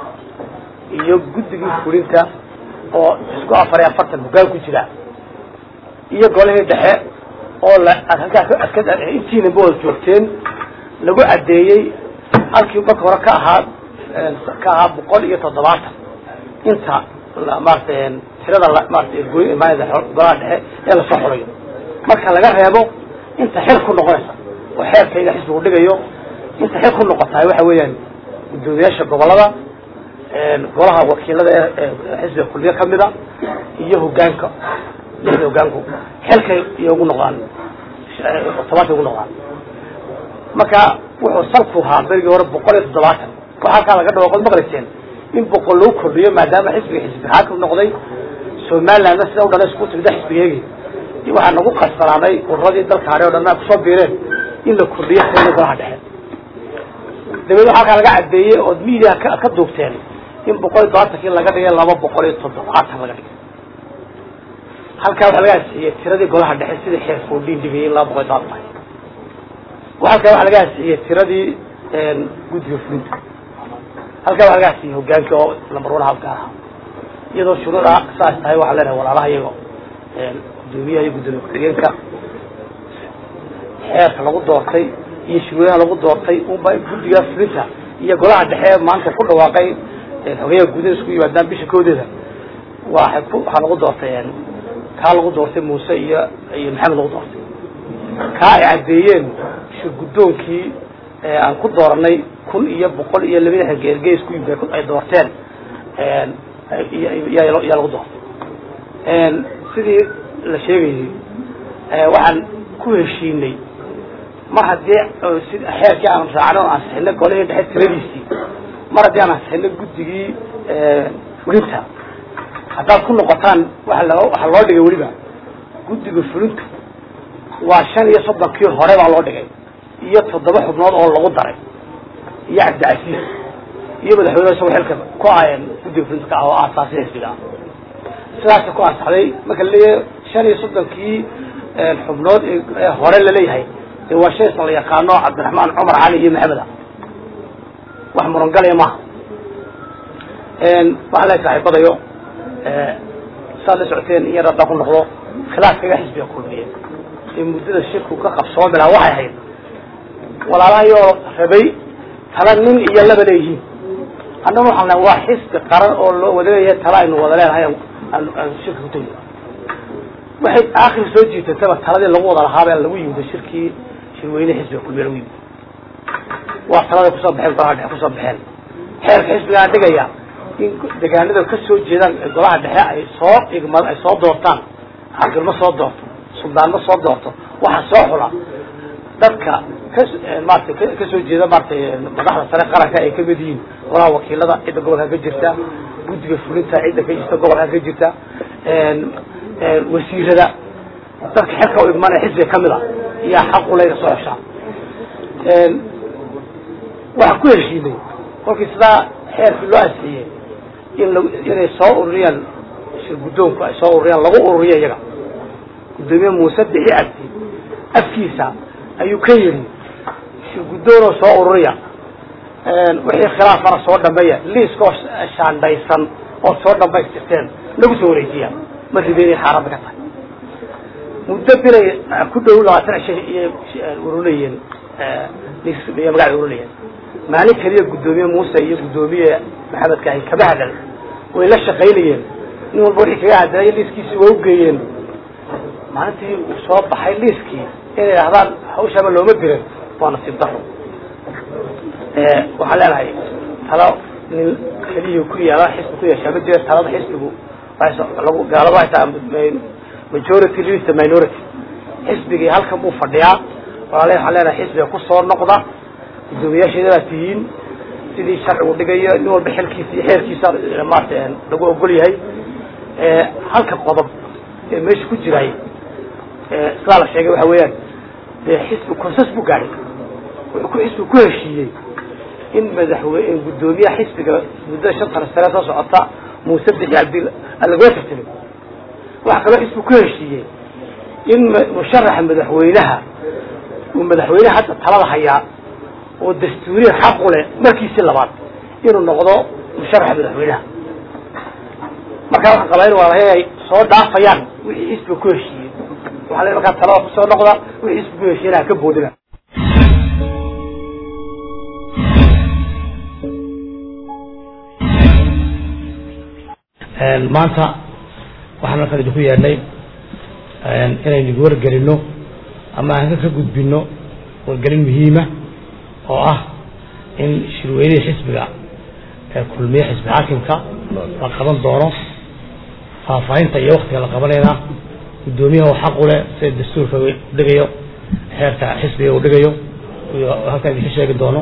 iyo guddigii fulinta oo isku afar iyo afartan hoggaan ku jira iyo golihii dhexe oo la halkaa intiina ba wada joogteen lagu caddeeyey halkii marka hore ka ahaa ka ahaa boqol iyo toddobaatan inta maarata tirada maarata goymaanida golaha dhexe ee lasoo xulayo marka laga reebo inta xil ku noqonaysa oo xeerkayga xisbigu dhigayo inta xil ku noqotahay waxa weeyaan guddoomiyaasha gobolada golaha wakiilada ee xisbiga kulmiye kamida iyo hogaanka lixda hogaanku xilkay iyo ugu noqdaan tobankay ugu noqdaan marka wuxuu salku ahaa berigii hore boqol iyo toddobaatan waxa halkaa laga dhawaaqood maqlayseen in boqol lagu kordhiyo maadaama xisbiga xisbi xaakim noqday somalilandna sida u dhan isku timida xisbigeegi waxaa nagu qasbanaaday ururadii dalka hare o dhan a kusoo biireen in la kordhiyo tirada golaha dhexe dabeed waxa halkaa laga caddeeyey ood media aad ka duugteen in boqol iyo todobaatankii laga dhigay laba boqol iyo toddobaatan laga dhigay halkaa waxaa laga ansixiyey tiradii golaha dhexe sidii xeer foodin dhigayay in laba boqol iyo todobaatan halkaa waxaa laga ansixiyey tiradii guddiga fulinta halkaa waxaa laga ansixiyey hogaankii oo lambar one halka ahaa iyadoo shuruuda saas tahay waxaan leenahay walaalaha iyago gudoomiyaha iyo guddoomiye ku-xigeenka xeerka lagu doortay iyo shirweynaha lagu doortay unba guddiga fulinta iyo golaha dhexe maanta ku dhawaaqay xogeyaha gudaha isku yimaadaan bisha koodeeda waa waxaa lagu doortay kaa lagu doortay muuse iyo iyo maxamed lagu doortay kaa ay caddeeyeen shir guddoonkii aan ku dooranay kun iyo boqol iyo laba lixdan geergeys ku yimid ay doorteen yaa lagu doortay sidii la sheegayay waxaan ku heshiinay mar haddii xeerkii aan raacno o ansixino golihii dhexe tiradiisii mar haddii aan ansixino guddigii fulinta haddaad ku noqotaan waa waxaa loo dhigay weliba guddiga fulintu waa shan iyo soddonkii hore baa loo dhigay iyo toddoba xubnood oo lagu daray iyo cabdicasiis iyo madaxweyne isagoo xilka ku aayeen guddiga fulinta ka ah oo aasaasi xisbiga ah sidaasa ku ansaxday marka laleeyahay shan iyo soddonkii xubnood ee hore laleeyahay dee waa shay isla yaqaano cabdiraxmaan cumar cali iyo maxamed ah wax murangalaya maaha waxaa la saaxiibadayo saad la socoteen in yar haddaan ku noqdo khilaafkaga xisbiga kulmiye ee muddada shirku ka qabsoomi lahaa waxay ahayd walaalahayoo rabay tala nin iyo laba leeyihiin haddana waxaan nahay waa xisbi qaran oo loo wada leeyahay tala aynu wada leenahay aan shirka ku tegi waxay aakhir soo jiitataba taladii lagu wada lahaabee lagu yimid shirkii shirweyne xisbiga kulmiye lagu yimid waa taladay kusoo baxeen golaha dhexe kusoo baxeen xeerka xisbigaa dhigaya in degaanada ka soo jeedaan golaha dhexe ay soo igma ay soo doortaan caqilma soo doorto suldaanma soo doorto waxa soo xula dadka ka maarata kasoo jeeda maaratay madaxda sare qaranka ay kamid yihiin golaha wakiilada cidda gobolka ka jirta guddiga fulinta cidda ka jirta gobolka ka jirta wasiirada dadka xilka u igmanaya xisbiga kamid a iyaa xaquleyga soo xeshaa waxaan ku heshiinay kolkii sidaa xeerkii loo asiyey in la inay soo ururiyaan shir guddoonku ay soo ururiyaan lagu ururiyo iyaga guddoomiye muuse bixi cabdi afkiisa ayuu ka yidhi shir guddoonoo soo ururiya wixii khilaafana soo dhameeya liiskoo shaandhaysan ood soo dhamaystirteen nagu soo wareejiya ma ribeynay xaarada ka tahay muddo bilay ku dhow labaatan cisho iyo urulayeen iyo magaca urulayeen maalin keliya guddoomiye muuse iyo guddoomiye maxamed kaahin kama hadal way la shaqaynayeen nin walba wixii kaga hadalaya liiskiisii waa ugeeyeen maalintii uu soo baxay liiskii inay idhahdaan hawshaaba looma dirin waa nasiib daro waxaan leenahay talo nin keliyii ku yaala xisbi ku yeeshaa ma jira talada xisbigu lagu gaalaba haytaa majority leads the minority xisbigii halkan buu fadhiyaa walaale waxaan leenahay xisbiga kusoo noqda guddoomiyaasheedadaa tihiin sidii sharcigu dhigayo nin walba xilkiisa iyo xeerkiisa maarata lagu ogol yahay halka qodob ee meesha ku jiray sidaa la sheegay waxa weeyaan dee xisbi konsas buu gaadhay wuxuu ku xisbi ku heshiiyey in madaxweyne guddoomiyaha xisbiga muddada shantana sane soo socota muuse bixi cabdi lagoo tartamay waxaa kaloo xisbi ku heshiiyey in musharaxa madaxweynaha uu madaxweyneha hadda talada hayaa oo dastuuriya xaq u leh markiisii labaad inuu noqdo musharaxa madaxweynaha markaa waxaan qabaa in walaalahay ay soo dhaafayaan wixii xisbiga ku heshiiyey waxaa le markaa talada kusoo noqda wixii xisbiga ku heshiiyena ha ka boodina maanta waxaan halkan idinku yeedhnay inaynu igu wargelino ama aan ka gudbino wargelin muhiima oo ah in shirweynihii xisbiga ee kulmiye xisbi xaakimka la qaban doono faahfaahinta iyo waktiga la qabanayna guddoomiyaha oo xaq u leh sida dastuurka udhigayo xeerka xisbiga uu dhigayo iyo halkan idinka sheegi doono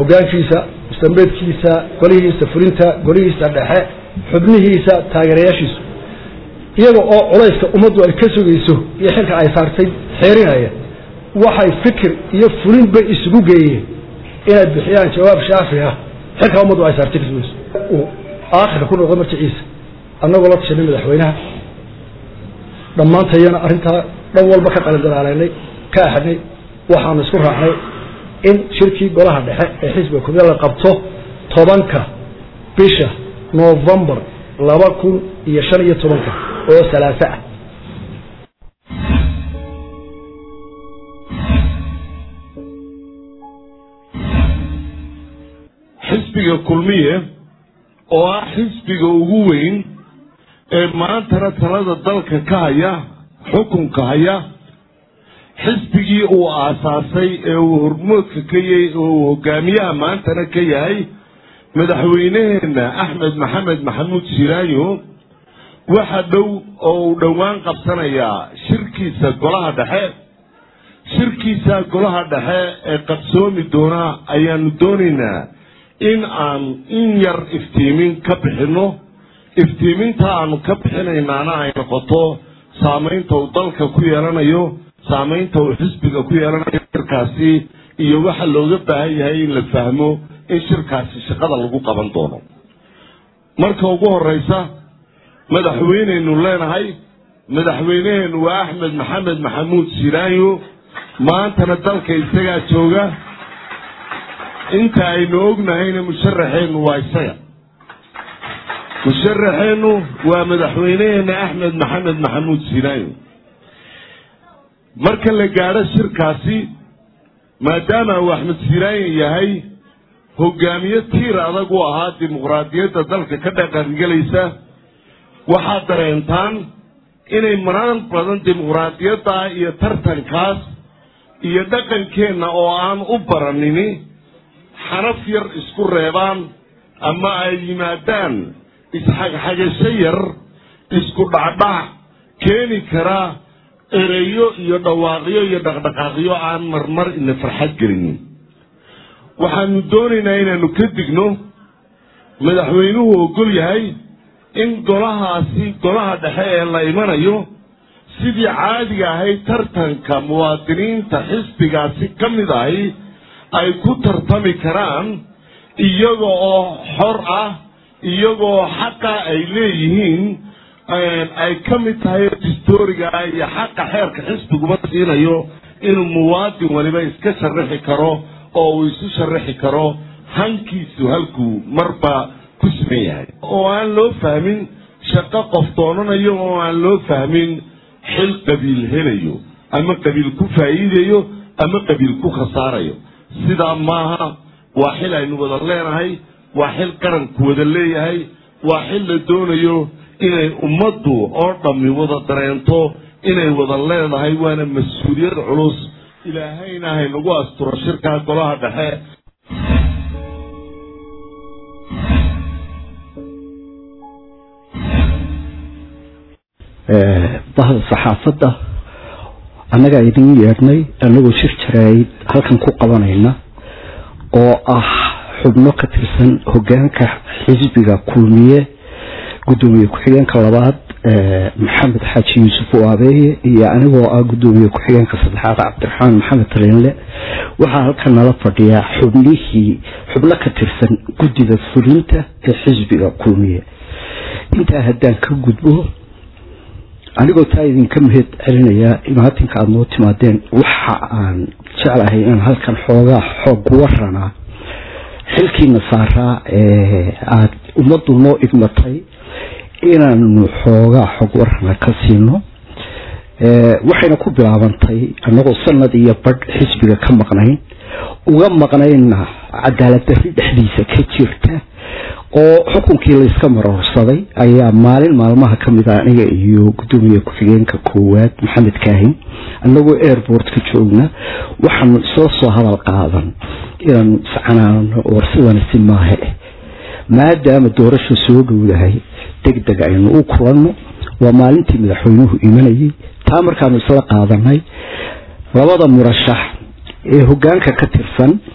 hogaankiisa mustambeedkiisa golihiisa fulinta golihiisa dhexe xubnihiisa taageerayaashiisu iyaga oo culayska ummaddu ay ka sugayso iyo xilka ay saartay xeerinaya waxay fikir iyo fulin bay isugu geeyeen inay bixiyaan jawaab shaafi ah xilka ummaddu ay saartay ka sugayso uu aakhirka ku noqdo marjiciisa annagoo la tashanay madaxweynaha dhammaantayana arrintaa dhan walba ka qalindalaalaynay ka axadnay waxaanu isku raacnay in shirkii golaha dhexe ee xisbiga kulmiye la qabto tobanka bisha novembar laba kun iyo shan iyo tobanka oo salaaso ah xisbiga kulmiye oo ah xisbiga ugu weyn ee maantana talada dalka ka haya xukunka haya xisbigii uu aasaasay ee uu hormoodka ka yahay oo uu hogaamiyaha maantana ka yahay madaxweyneheenna axmed maxamed maxamuud shiraayo waxa dhow oo uu dhowaan qabsanayaa shirkiisa golaha dhexe shirkiisa golaha dhexe ee qabsoomi doona ayaanu doonaynaa in aan in yar iftiimin ka bixinno iftiiminta aanu ka bixinaynaana ay noqoto saamaynta uu dalka ku yeelanayo saamaynta uu xisbiga ku yeelanayo shirkaasi iyo waxa looga baahan yahay in la fahmo in shirkaasi shaqada lagu qaban doono marka ugu horeysa madaxweyneynu leenahay madaxweyneheenu waa axmed maxamed maxamuud shiraayo maantana dalka isagaa jooga inta aynu ognahayna musharaxeennu waa isaga musharaxeennu waa madaxweyneheena axmed maxamed maxamuud shiraayo marka la gaadho shirkaasi maadaama uu axmed shiraayo yahay hogaamiye tiir adag u ahaa dimuqraadiyadda dalka ka dhaqangelaysa waxaad dareentaan inay maraan badan dimuqraadiyadda iyo tartankaas iyo dhaqankeenna oo aan u baranini xanaf yar isku reebaan ama ay yimaadaan isxagxagasho yar isku dhacdhac keeni kara ereyo iyo dhawaaqyo iyo dhaqdhaqaaqyo aan marmar ina farxad gelinin waxaanu doonaynaa inaanu ka digno madaxweynuhu ogol yahay in golahaasi golaha dhexe ee la imanayo sidii caadiga ahayd tartanka muwaadiniinta xisbigaasi ka mid ahi ay ku tartami karaan iyaga oo xor ah iyagoo xaqa ay leeyihiin ay ka mid tahay distoriga iyo xaqa xeerka xisbiguba siinayo inuu muwaadin waliba iska sharaxi karo oo uu isu sharaxi karo hankiisu halkuu marba ku siman yahay oo aan loo fahmin shaqo qof doonanayo oo aan loo fahmin xil qabiil helayo ama qabiil ku faa'iidayo ama qabiil ku khasaarayo sidaa maaha waa xil aynu wada leenahay waa xil qaranku wada leeyahay waa xil la doonayo inay ummaddu oo dhammi wada dareento inay wada leedahay waana mas-uuliyad culus ilaahayna haynagu asturo shirkaa golaha dhexe bahda saxaafadda annagaa idin yeedhnay annagoo shir jaraayid halkan ku qabanayna oo ah xubno ka tirsan hogaanka xisbiga kulmiye gudoomiye ku-xigeenka labaad maxamed xaaji yuusuf waabeeye iyo anigoo ah gudoomiye ku-xigeenka saddexaad cabdiraxmaan maxamed taliinle waxaa halkan nala fadhiyaa xubnihii xubno ka tirsan guddida fulinta ee xisbiga kulmiye intaa haddaan ka gudbo anigoo taa idinka mahad celinayaa imaatinka aada noo timaadeen waxa aan jeclahay inaan halkan xoogaa xoog waranaa xilkiina saaraa ee aada ummaddu noo idmatay inaanu xoogaa xog warana ka siino waxayna ku bilaabantay annagoo sanad iyo badh xisbiga ka maqnayn uga maqnayna cadaalad darri dhexdiisa ka jirta oo xukunkii layska maroorsaday ayaa maalin maalmaha ka mid a aniga iyo gudoomiye ku-xigeenka koowaad maxamed kaahin annagoo airport ka joogna waxaanu isla soo hadal qaadan inaanu iscanaano war sidana si maahe maadaama doorasha soo dhowdahay deg deg aynu u kulanno waa maalintii madaxweynuhu imanayay taa markaanu isla qaadanay labada murashax ee hogaanka ka tirsan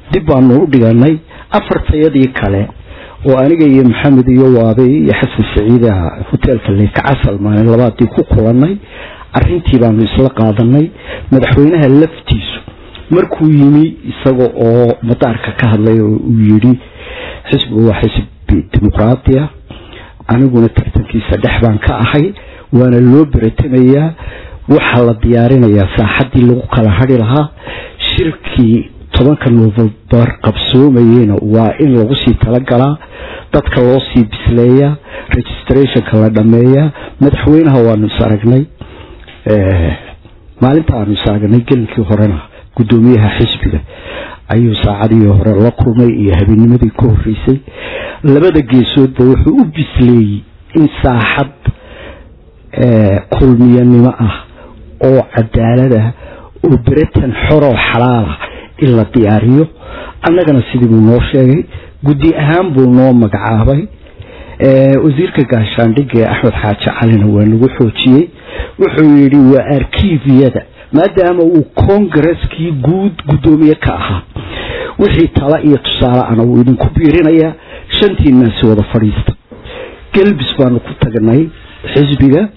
dib baanu u dhiganay afartayadii kale oo aniga iyo maxamed iyo waabay iyo xasan saciidaha hoteelka leykacasal maalin labaadii ku kulanay arintii baanu isla qaadanay madaxweynaha laftiisu markuu yimi isaga oo madaarka ka hadlay oo uu yidhi xisbigu waa xisbi dimuqraadiya aniguna tartankiisa dhex baan ka ahay waana loo beretamayaa waxaa la diyaarinayaa saaxadii lagu kala hadhi lahaa shirkii tobanka novembar qabsoomayeyna waa in lagu sii talagalaa dadka loo sii bisleeyaa registrationka la dhameeyaa madaxweynaha waanu is aragnay maalinta aanu is aragnay gelinkii horena gudoomiyaha xisbiga ayuu saacadii hore la kulmay iyo habeenimadii ka horeysay labada geesoodba wuxuu u bisleeyey in saaxad kulmiyanimo ah oo cadaalada oo beretan xoroo xalaala in la diyaariyo annagana sidii buu noo sheegay guddi ahaan buu noo magacaabay wasiirka gaashaandhigga ee axmed xaaji calina waa nagu xoojiyey wuxuu yidhi waa arkiviyada maadaama uu kongareskii guud guddoomiye ka ahaa wixii tala iyo tusaale ana wuu idinku biirinayaa shantiinaasi wada fadhiista gelbis baanu ku tagnay xisbiga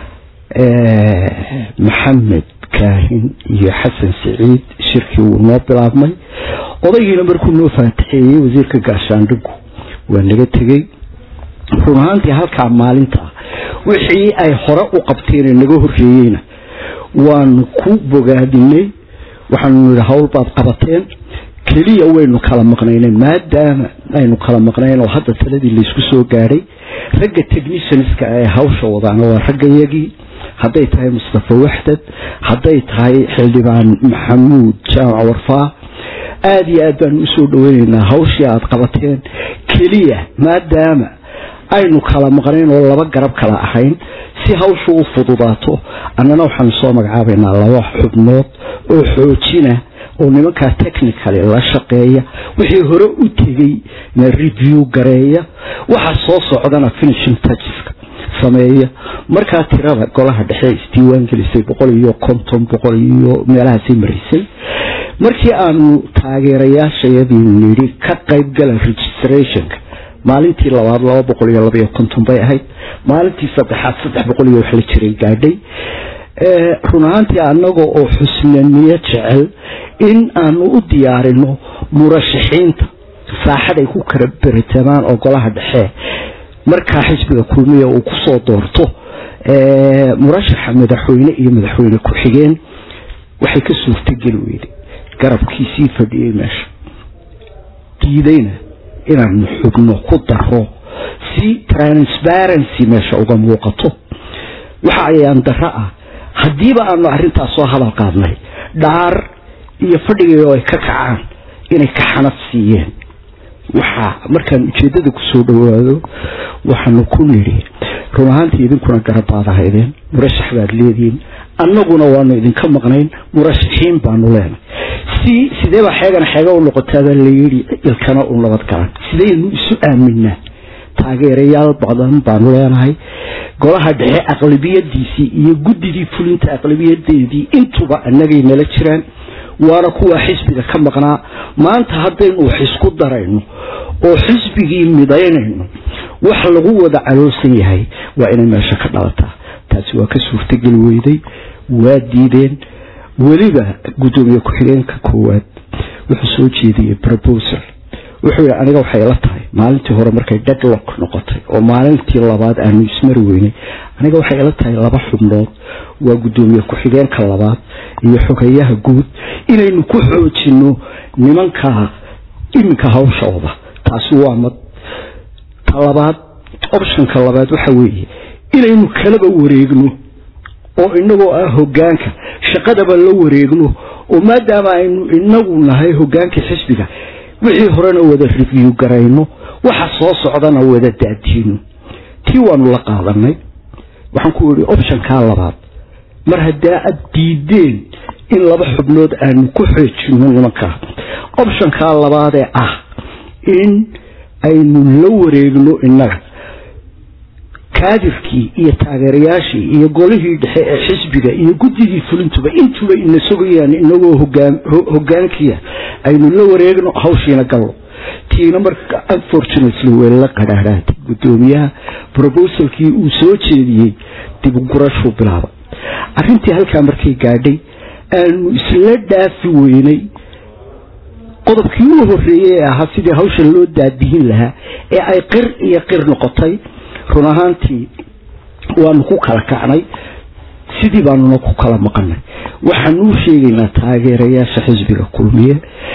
maxamed kaahin iyo xasan saciid shirkii wuu noo bilaabmay odaygiina markuu noo faatixeeyey wasiirka gaashaandhigu waa naga tegey run ahaantii halkaa maalinta wixii ay hore u qabteen naga horeeyeyna waanu ku bogaadinay waxaanu yidhi hawl baad qabateen keliya waynu kala maqnaynay maadaama aynu kala maqnayn oo hadda taladii laysku soo gaadhay ragga technicianska ee hawsha wadaana waa raggayagii hadday tahay mustafa waxdad hadday tahay xildhibaan maxamuud jaamac warfaa aada iyo aad baanu usoo dhaweyneynaa hawshii aada qabateen keliya maadaama aynu kala maqnayn oo laba garab kala ahayn si hawshu u fududaato annana waxaanu soo magacaabaynaa laba xubnood oo xoojina oo nimankaa technicaly la shaqeeya wixii hore u tegey na review gareeya waxa soo socdana finishing toucheska sameeya markaa tirada golaha dhexe isdiiwaan gelisay boqol iyo konton boqol iyo meelahaasay marisay markii aanu taageerayaashayadii nidhi ka qaybgala registrationka maalintii labaad laba boqol iyo labaiyo konton bay ahayd maalintii saddexaad saddex boqol iyo wax la jiray gaadhay run ahaantii annaga oo xusnaniyo jecel in aanu u diyaarino murashaxiinta saaxad ay ku kala beritamaan oo golaha dhexe markaa xisbiga kulmiya uu kusoo doorto murashaxa madaxweyne iyo madaxweyne ku-xigeen waxay ka suurtageli weyday garabkiisii fadhiyey meesha diidayna inaanu xubno ku daro si transparency meesha uga muuqato waxa ayaan daro ah haddiiba aanu arrintaas soo hadal qaadnay dhaar iyo fadhigay oo ay ka kacaan inay ka xanad siiyeen waxaa markaan ujeeddada kusoo dhawaado waxaanu ku nidhi run ahaantii idinkuna garabaad ahaydeen murashax baad leedihiin annaguna waanu idinka maqnayn murashaxiin baanu leenay si sidee baa xeegana xeega u noqotaabaa layidhi ilkana u nabad galan sidaynu isu aaminaa taageerayaal badan baanu leenahay golaha dhexe aqlabiyadiisii iyo guddidii fulinta aqlabiyadeedii intuba annagay nala jiraan waana kuwa xisbiga ka maqnaa maanta haddaynu wax isku darayno oo xisbigii midaynayno wax lagu wada caloosan yahay waa inay meesha ka dhalataa taasi waa ka suurtageli weyday waa diideen weliba guddoomiye ku-xigeenka koowaad wuxuu soo jeediyey proposal wuxuu yidhi aniga waxay la tahay maalintii hore markay deadlock noqotay oo maalintii labaad aanu ismari weynay aniga waxay ila tahay laba xubnood waa guddoomiye ku-xigeenka labaad iyo xogeyaha guud inaynu ku xoojino nimanka iminka hawshooda taasi waa mad ta labaad optionka labaad waxa weeye inaynu kalaba wareegno oo inagoo ah hogaanka shaqadaba la wareegno oo maadaama aynu inagu nahay hogaanka xisbiga wixii horena wada review garayno waxa soo socdana wada daadiino tii waanu la qaadanay waxaan ku idhi optionkaa labaad mar haddaa aad diideen in laba xubnood aanu ku xoojino nimankaa optionkaa labaadee ah in aynu la wareegno innaga kaadirkii iyo taageerayaashii iyo golihii dhexe ee xisbiga iyo guddidii fulintuba intuba ina sugayaan inagoo hogaankiya aynu la wareegno hawshiina gallo tiina marka unfortunately way la qadhaadhaatay guddoomiyaha brobosalkii uu soo jeediyey dib gurashuu bilaabay arrintii halkaa markay gaadhay aanu isla dhaafi weynay qodobkii u horeeyey ee ahaa sidii hawsha loo daadihin lahaa ee ay qir iyo qir noqotay run ahaantii waanu ku kala kacnay sidii baanuna ku kala maqanay waxaanu u sheegaynaa taageerayaasha xisbiga kulmiye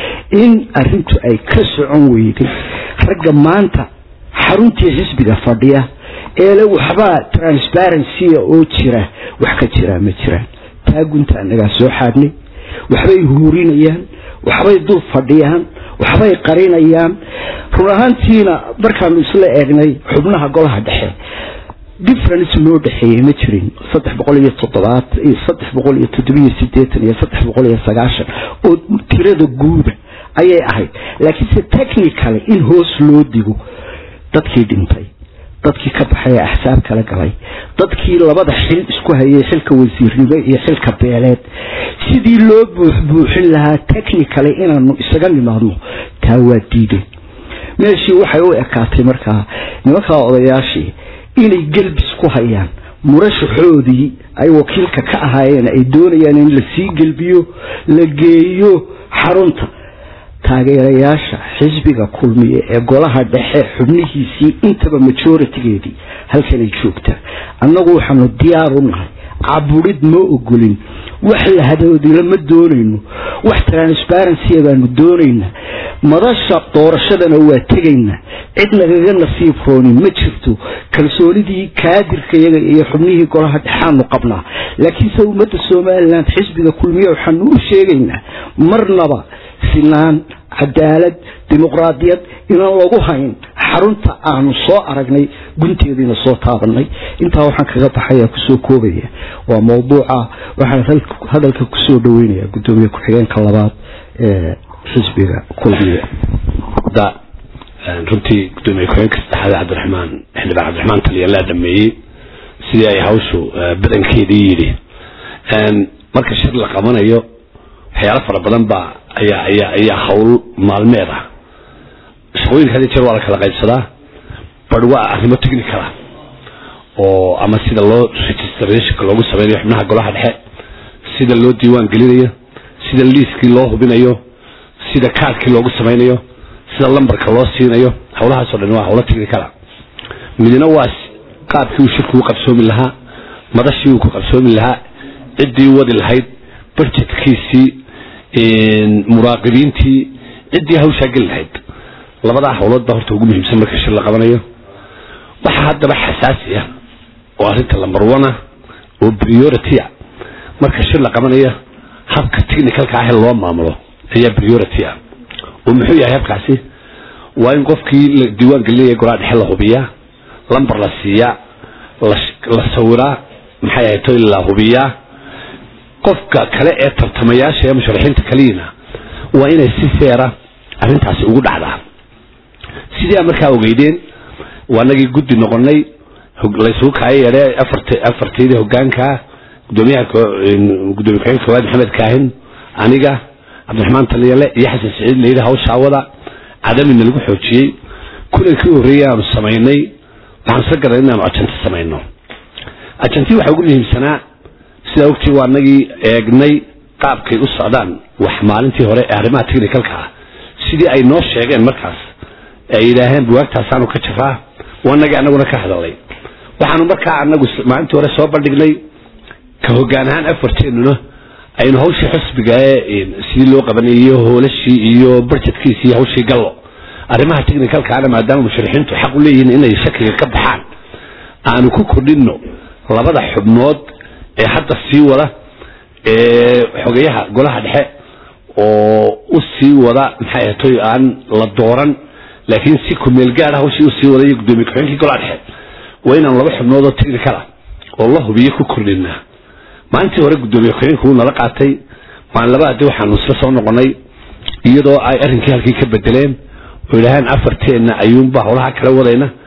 in arintu ay ka socon weyday ragga maanta xaruntii xisbiga fadhiya eele waxbaa transparency oo jira wax ka jiraa ma jiraan taagunta anagaa soo xaadhnay waxbay huurinayaan waxbay dul fadhiyaan waxbay qarinayaan run ahaantiina markaanu isla eegnay xubnaha golaha dhexe difference loo dhexeeyey ma jirin saddex boqol iyo toddobaad iyo saddex boqol iyo toddobiyo sideetan iyo saddex boqol iyo sagaashan oo tirada guuda ayay ahayd laakiinse technicaly in hoos loo digo dadkii dhintay dadkii ka baxay ee axsaab kala galay dadkii labada xil isku hayay xilka wasiirnimo iyo xilka beeleed sidii loo buuxbuuxin lahaa technicaly inaanu isaga nimaadno taa waa diideen meeshii waxay u ekaatay markaa nimankaa odayaashii inay gelbis ku hayaan murashaxoodii ay wakiilka ka ahaayeen ay doonayaan in lasii gelbiyo la geeyo xarunta taageerayaasha xisbiga kulmiye ee golaha dhexe xubnihiisii intaba majoritigeedii halkanay joogtaa annagu waxaanu diyaar u nahay caburid ma ogolin wax lahadoodila ma doonayno wax transparency baanu doonaynaa madasha doorashadana waa tegaynaa cid nagaga nasiib rooni ma jirto kalsoonidii kaadirka iyaga iyo xubnihii golaha dhexaanu qabnaa laakiinse ummadda somalilan xisbiga kulmiye waxaanu u sheegaynaa marnaba sinaan cadaalad dimuqraadiyad inaan lagu hayn xarunta aanu soo aragnay gunteediina soo taabanay intaa waxaan kaga baxaya kusoo koobaya waa mawduuca waxaan hadalka kusoo dhaweynaya gudoomiye ku-xigeenka labaad ee xisbiga kulmiye runtii gudoomiye ku-xigeenka saddexaad cabdiraxmaan xildhibaan cabdiraxmaan taliya laa dhameeyey sidii ay hawshu badankeedii yidhi marka shir la qabanayo waxyaalo fara badan baa ayaa ayaa ayaa hawl maalmeed ah shaqooyinka hadii jeer waa la kala qaybsadaa bar waa arrimo technicala oo ama sida loo registrationka loogu sameynayo xubnaha golaha dhexe sida loo diiwaan gelinayo sida liiskii loo hubinayo sida kaarkii loogu sameynayo sida lambarka loo siinayo hawlahaasoo dhan waa hawlo technicala midna waa qaabkii uu shirku u qabsoomi lahaa madashii uu ku qabsoomi lahaa ciddii wadi lahayd budgetkiisii muraaqibiintii ciddii hawshaa geli lahayd labadaa hawlood baa horta ugu muhiimsan marka shir la qabanayo waxaa haddaba xasaasi ah oo arrinta lambar one ah oo priority ah marka shir la qabanayo habka technicalka ah ee loo maamulo ayaa priority ah oo muxuu yahay habkaasi waa in qofkii la diiwaan gelinaya golaha dhexe la hubiyaa lambar la siiyaa la sawiraa maxay ahayd to la hubiyaa qofka kale ee tartamayaasha ee musharaxiinta kaliina waa inay si seera arrintaasi ugu dhacdaa sidii aan markaa ogeydeen waanagii guddi noqonay laysugu kaaya yeedhe afart afarteydii hogaanka gudoomiyaha gudoomiye ku-xigeenka koowaad maxamed kaahin aniga cabdiraxmaan taliyale iyo xasan siciid layidhi hawshaa wada cadamina lagu xoojiyey kulankii horreeyey aanu samaynay waxaan isla garan inaanu ajanti samayno ajantii waxaa ugu muhiimsanaa sidaa ogtii waa nagii eegnay qaabkay u socdaan wax maalintii hore ee arrimaha technicalka ah sidii ay noo sheegeen markaas ay yidhaaheen buwaagtaasaanu ka jiraa waa nagii anaguna ka hadalay waxaanu markaa anagu maalintii hore soo bandhignay ka hogaan ahaan afarteennuna aynu hawshii xusbiga ee sidii loo qabanay iyo hoolashii iyo budgetkiisi iyo hawshii gallo arrimaha technicalkaana maadaama musharixiintu xaq u leeyihiin inay shakiga ka baxaan aanu ku kordhinno labada xubnood ee hadda sii wada ee xogeyaha golaha dhexe oo u sii wada maxay ahatoy aan la dooran laakiin si kumeel gaara hawshii usii wada iyo gudoomiye ku-xigeenkii golaha dhexe waa inaan laba xubnood oo technical ah oo la hubiyo ku kordhinaa maalintii hore gudoomiye ku-xigeenku wuu nala qaatay maalin labaadii waxaanu isla soo noqonay iyadoo ay arrinkii halkii ka bedeleen oo yidhaaheen afarteenna ayuunba howlaha kala wadayna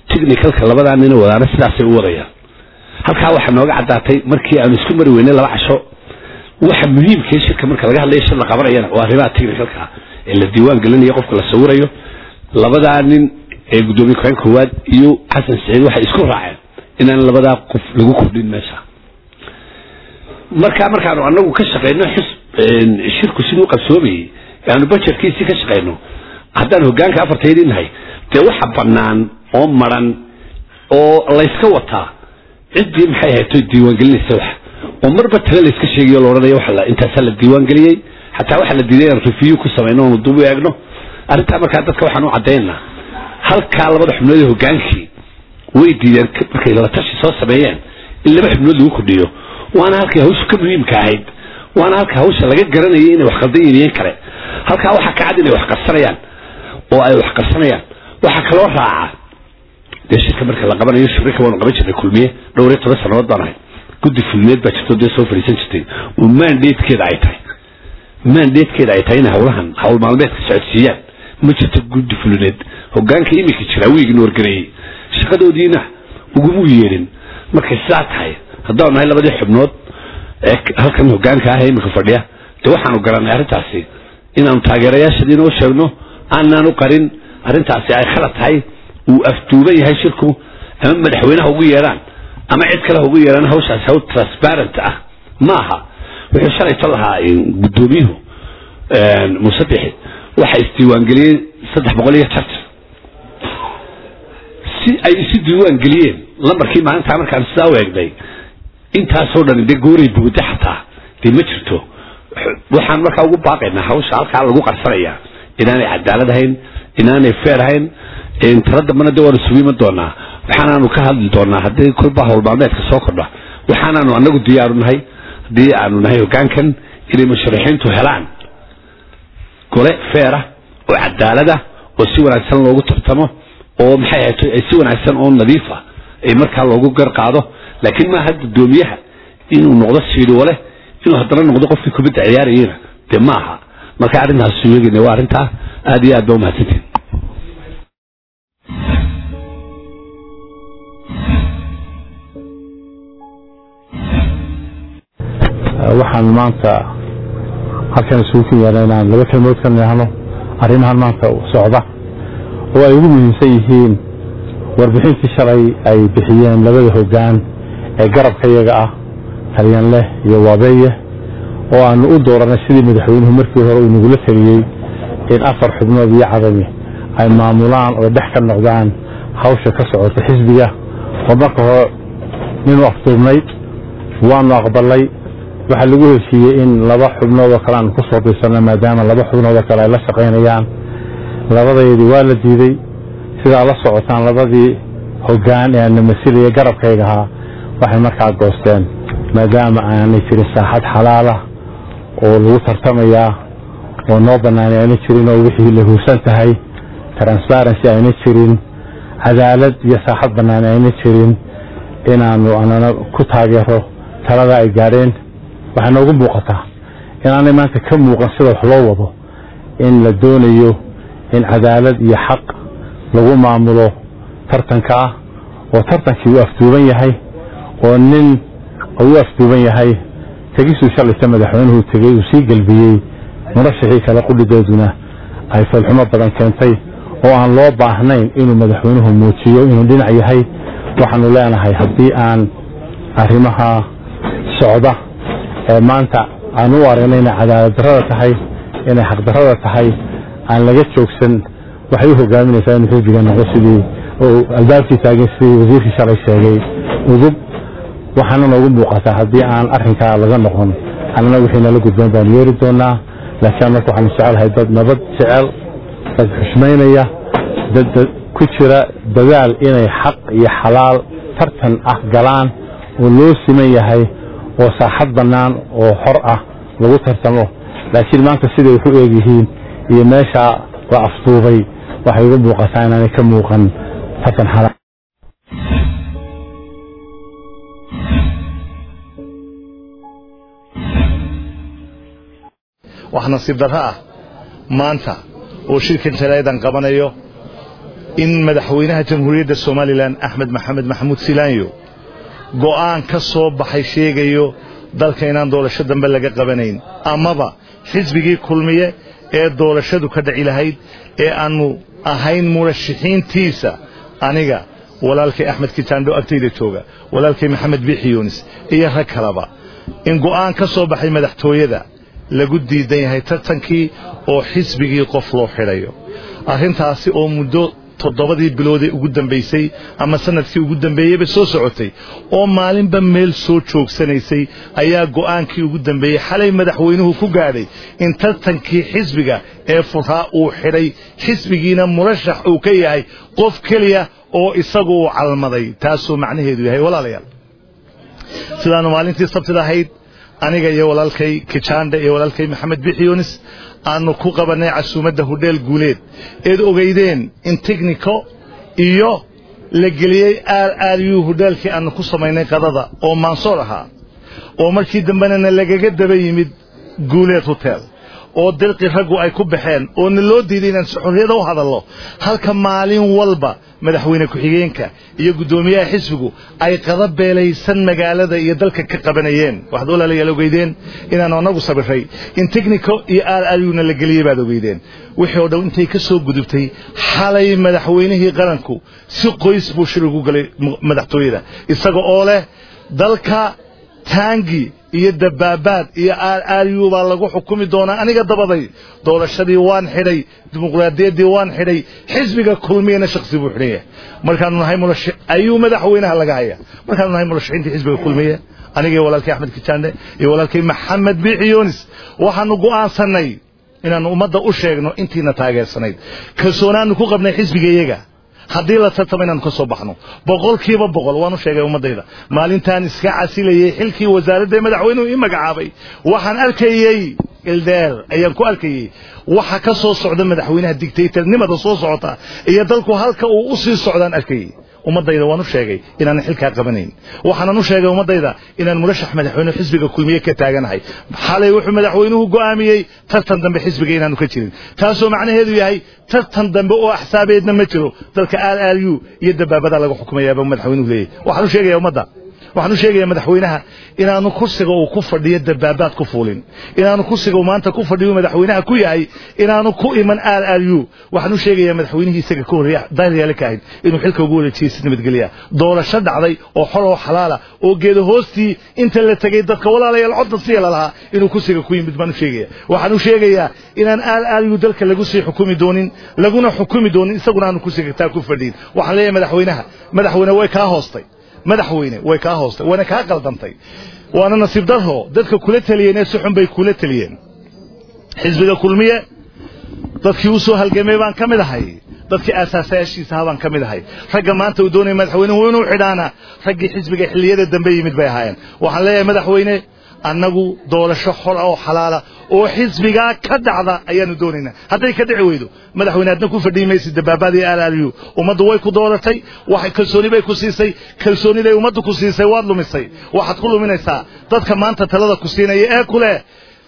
technicalka labadaa nina wadaana sidaasay u wadayaan halkaa waxaa nooga caddaatay markii aanu isku mari weynay laba casho waxa muhiimka shirka marka laga hadlayo shir la qabanayana waa arrimaha technicalka ee la diiwaan gelinayo qofka la sawirayo labadaa nin ee guddoomiye ku-xigeen koowaad iyo xasan saciid waxay isku raaceen inaan labadaa qof lagu kordhin meesha markaa markaanu anagu ka shaqeyno xis shirku siduu qabsoomayey aanu bajetkiisii ka shaqeyno haddaan hogaanka afartaydii nahay dee waxa banaan oo maran oo layska wataa ciddii maxay ahayto diiwaangelinaysa wax oo marba tale layska sheegayo la odhanayo waxa intaasaa la diiwaangeliyey xataa waxaa la diiday inaan review ku samayno oonu dub u eegno arrintaa markaa dadka waxaan u caddaynaa halkaa labada xubnood ee hogaankii way diideen markay la tashi soo sameeyeen in laba xubnood lagu kordhiyo waana halkay hawshu ka muhiimka ahayd waana halka hawsha laga garanayay inay wax qaldan yihiin kale halkaa waxaa ka cad inay wax qarsanayaan oo ay wax qarsanayaan waxaa kaloo raaca dee shirka marka la qabanayo shirika waanu qaban jirnay kulmiye dhowr iyo toban sannadood baan ahay guddi fulmeed baa jirto dee soo fadhiisan jirtay oo mandatekeeda ay tahay mandatekeeda ay tahay inay hawlahan hawl maalmeedka socodsiiyaan ma jirto guddi fulineed hogaanka iminka jira wiigna wargareeyey shaqadoodiina ugumu yeedhin markay sidaa tahay haddaanu nahay labadii xubnood ee halkan hogaanka ah ee iminka fadhiya dee waxaanu garanay arrintaasi inaanu taageerayaashadiina u sheegno aanaan u qarin arrintaasi ay khalad tahay uu afduuban yahay shirku ama madaxweynaha ugu yeedhaan ama cid kale ugu yeedhaan hawshaasi hawl transparent ah ma aha wuxuu shalayto lahaa guddoomiyuhu musadexi waxa isdiiwaangeliyey saddex boqol iyo tartan si ay isu diiwaan geliyeen lambarkii maalintaa markaan sidaa u eegnay intaasoo dhan dee gooray buuda xataa dee ma jirto waxaan markaa ugu baaqaynaa hawsha halkaa lagu qarsanaya inaanay cadaalad ahayn inaanay feer ahayn tala dambana de waanu sugu iman doonaa waxaanaanu ka hadli doonaa haddii kolba howlmaalmeedka soo kordha waxaanaanu anagu diyaaru nahay haddii aanu nahay hogaankan inay musharaxiintu helaan gole feera oo cadaalada oo si wanaagsan loogu tartamo oo maxay ahayd si wanaagsan oo nadiifa ay markaa loogu gar qaado laakiin maaha guddoomiyaha inuu noqdo siidhiwale inuu haddana noqdo qofkii kubadda ciyaarayena dee ma aha marka arrintaas suugeyna waa arrintaa aad iyo aad ba umahadsantiin waxaan maanta halkan isugu ken yaala inaan laba kelmood ka nihno arrimahan maanta socda oo ay ugu muhiimsan yihiin warbixintii shalay ay bixiyeen labada hoggaan ee garabka iyaga ah talyanleh iyo waabeeye oo aanu u dooranay sidii madaxweynuhu markii hore uu nagula taliyey in afar xubnood iyo cadami ay maamulaan oo dhex ka noqdaan hawsha ka socota xisbiga oo marka hore ninuu afduubnayd waanu aqbalay waxaa lagu heshiiyey in laba xubnood oo kale aan ku soo dirsano maadaama laba xubnood oo kale ay la shaqaynayaan labadeedii waa la diiday sidaa la socotaan labadii hoggaan ee aana masilaya garabkayga ahaa waxay markaa goosteen maadaama aanay jirin saaxad xalaalah oo lagu tartamayaa oo noo banaanay ayna jirin oo wixii la huursan tahay transparency ayna jirin cadaalad iyo saaxad banaani ayna jirin inaanu anana ku taageero talada ay gaadheen waxay noogu muuqataa inaanay maanta ka muuqan sida wax loo wado in la doonayo in cadaalad iyo xaq lagu maamulo tartanka ah oo tartankii uu afduuban yahay oo nin uu afduuban yahay tegisuu shalayta madaxweynuhu tegey uu sii gelbiyey murashaxii kale qudhidooduna ay falxumo badan keentay oo aan loo baahnayn inuu madaxweynuhu muujiyo inuu dhinac yahay waxaanu leenahay haddii aan arrimaha socda ee maanta aan u aragnay inay cadaalad darrada tahay inay xaqdarrada tahay aan laga joogsan waxay u hogaaminaysaa inuu xisbiga noqdo sidii oo albaabkii taagan sidii wasiirkii shalay sheegay udub waxaana noogu muuqataa haddii aan arrinkaa laga noqon annana wixii nala gudboon baanu yeeri doonaa laakiin marka waxaanu jecelahay dad nabad jecel dad xushmaynaya dad ku jira dadaal inay xaq iyo xalaal tartan ah galaan oo loo siman yahay oo saaxad bannaan oo xor ah lagu tartamo laakiin maanta siday wax u eegyihiin iyo meeshaa la afduubay waxay ugu muuqataa inaanay ka muuqan tartan xalaal wax nasiib darro ah maanta oo shirkan talaayadan qabanayo in madaxweynaha jamhuuriyadda somalilan axmed maxamed maxamuud silaanyo go'aan ka soo baxay sheegayo dalka inaan doorasho dambe laga qabanayn amaba xisbigii kulmiye ee doorashadu ka dhaci lahayd ee aanu ahayn murashixiintiisa aniga walaalkay axmed kitaandho agtayda jooga walaalkay maxamed biixi yuunis iyo rag kaleba in go'aan ka soo baxay madaxtooyada lagu diidan yahay tartankii oo xisbigii qof loo xidhayo arrintaasi oo muddo toddobadii biloodee ugu dambaysay ama sanadkii ugu dambeeyeyba soo socotay oo maalinba meel soo joogsanaysay ayaa go'aankii ugu dambeeyey xalay madaxweynuhu ku gaadhay in tartankii xisbiga ee furaa uu xidhay xisbigiina murashax uu ka yahay qof keliya oo isagu uu calmaday taasuu macnaheedu yahay walaalayaal sidaanu maalintii sabtida ahayd aniga iyo walaalkay kijaandhe iyo walaalkay maxamed bixiyunis aanu ku qabannay casuumadda hudheel guuleed eed ogeydeen in technico iyo la geliyey aar aariyuu hudheelkii aanu ku samaynay qadada oo maansoor ahaa oo markii dambena lagaga daba yimid guuleed hotel oo dirqi raggu ay ku baxeen oo na loo diiday inaan si xorriyada u hadallo halka maalin walba madaxweyne ku-xigeenka iyo guddoomiyaha xisbigu ay qada beelaysan magaalada iyo dalka ka qabanayeen waxaad walaalayaal ogeydeen inaanu annagu sabiray in technico iyo aar aryuna la geliyey baad ogeydeen wixii oo dhan intay ka soo gudubtay xalay madaxweynihii qaranku si qoys buu shir ugu galay madaxtooyada isaga oo leh dalka taangi iyo dabaabaad iyo aaryu baa lagu xukumi doonaa aniga dabaday doorashadii waan xidhay dimuqraadiyaddii waan xidhay xisbiga kulmiyana shaksi buu xidhan yahay markaanu nahay murashi ayuu madaxweynaha laga haya markaanu nahay murashaxiintii xisbiga kulmiye aniga iyo walaalkay axmed kijaande iyo walaalkay maxamed biixi yunis waxaanu go'aansannay inaannu ummadda u sheegno intiina taageersanayd kalsoonaanu ku qabnay xisbigayaga haddii la tartamo inaanu ka soo baxno boqolkiiba boqol waanu sheegay ummaddayda maalintaan iska casilayey xilkii wasaaradda madaxweynuhu ii magacaabay waxaan arkayey ildeer ayaan ku arkayey waxa ka soo socda madaxweynaha dictatornimada soo socota iyo dalku halka uu u sii socdaan arkayey ummaddayda waan u sheegay inaanan xilkaa qabanayn waxaanan u sheegay ummaddayda inaan murashax madaxweyne xisbiga kulmiye ka taaganahay xalay wuxuu madaxweynuhu go'aamiyey tartan dambe xisbiga inaanu ka jirin taasoo macnaheedu yahay tartan dambe oo axsaabeedna ma jiro dalka r r u iyo dabaabadaa laga xukumayaaba madaxweynuhu leeyahy waxaan u sheegaya ummadda waxaan u sheegayaa madaxweynaha inaanu kursiga uu ku fadhiyo dabaabaad ku fuulin inaanu kursiga uu maanta ku fadhiyo madaxweynaha ku yahay inaanu ku iman r r u waxaan u sheegayaa madaxweynihii isaga ka horreeya daryale ka ahayd inuu xilka ugu wareejiyey si nabadgelya doorasho dhacday oo xor oo xalaala oo geeda hoostii inta la tegey dadka walaalayaal codda siya lalahaa inuu kursiga ku yimid baan u sheegaya waxaan u sheegayaa inaan r r u dalka lagu sii xukumi doonin laguna xukumi doonin isaguna aanu kursiga taa ku fadhiyin waxaan leeyahay madaxweynaha madaxweyne way kaa hoostay madaxweyne way kaa hoostay wayna kaa qaldantay waana nasiib darro dadka kula teliyeen ee si xun bay kula teliyeen xisbiga kulmiye dadkii u soo halgamay baan ka mid ahay dadkii aasaasayaashiisaha baan ka mid ahay ragga maanta uu doonaya madaxweynuhu inuu xidhaana raggii xisbiga xilliyada dambe yimid bay ahaayeen waxaan leeyahay madaxweyne annagu doorasho xor oo xalaala oo xisbigaa ka dhacda ayaanu doonaynaa hadday ka dhici weydo madaxweyne adna ku fadhiyi maysid dabaabaadii r r u ummaddu way ku dooratay waxay kalsooni bay ku siisay kalsooniday ummaddu ku siisay waad lumisay waxaad ku luminaysaa dadka maanta talada ku siinaya ee ku leh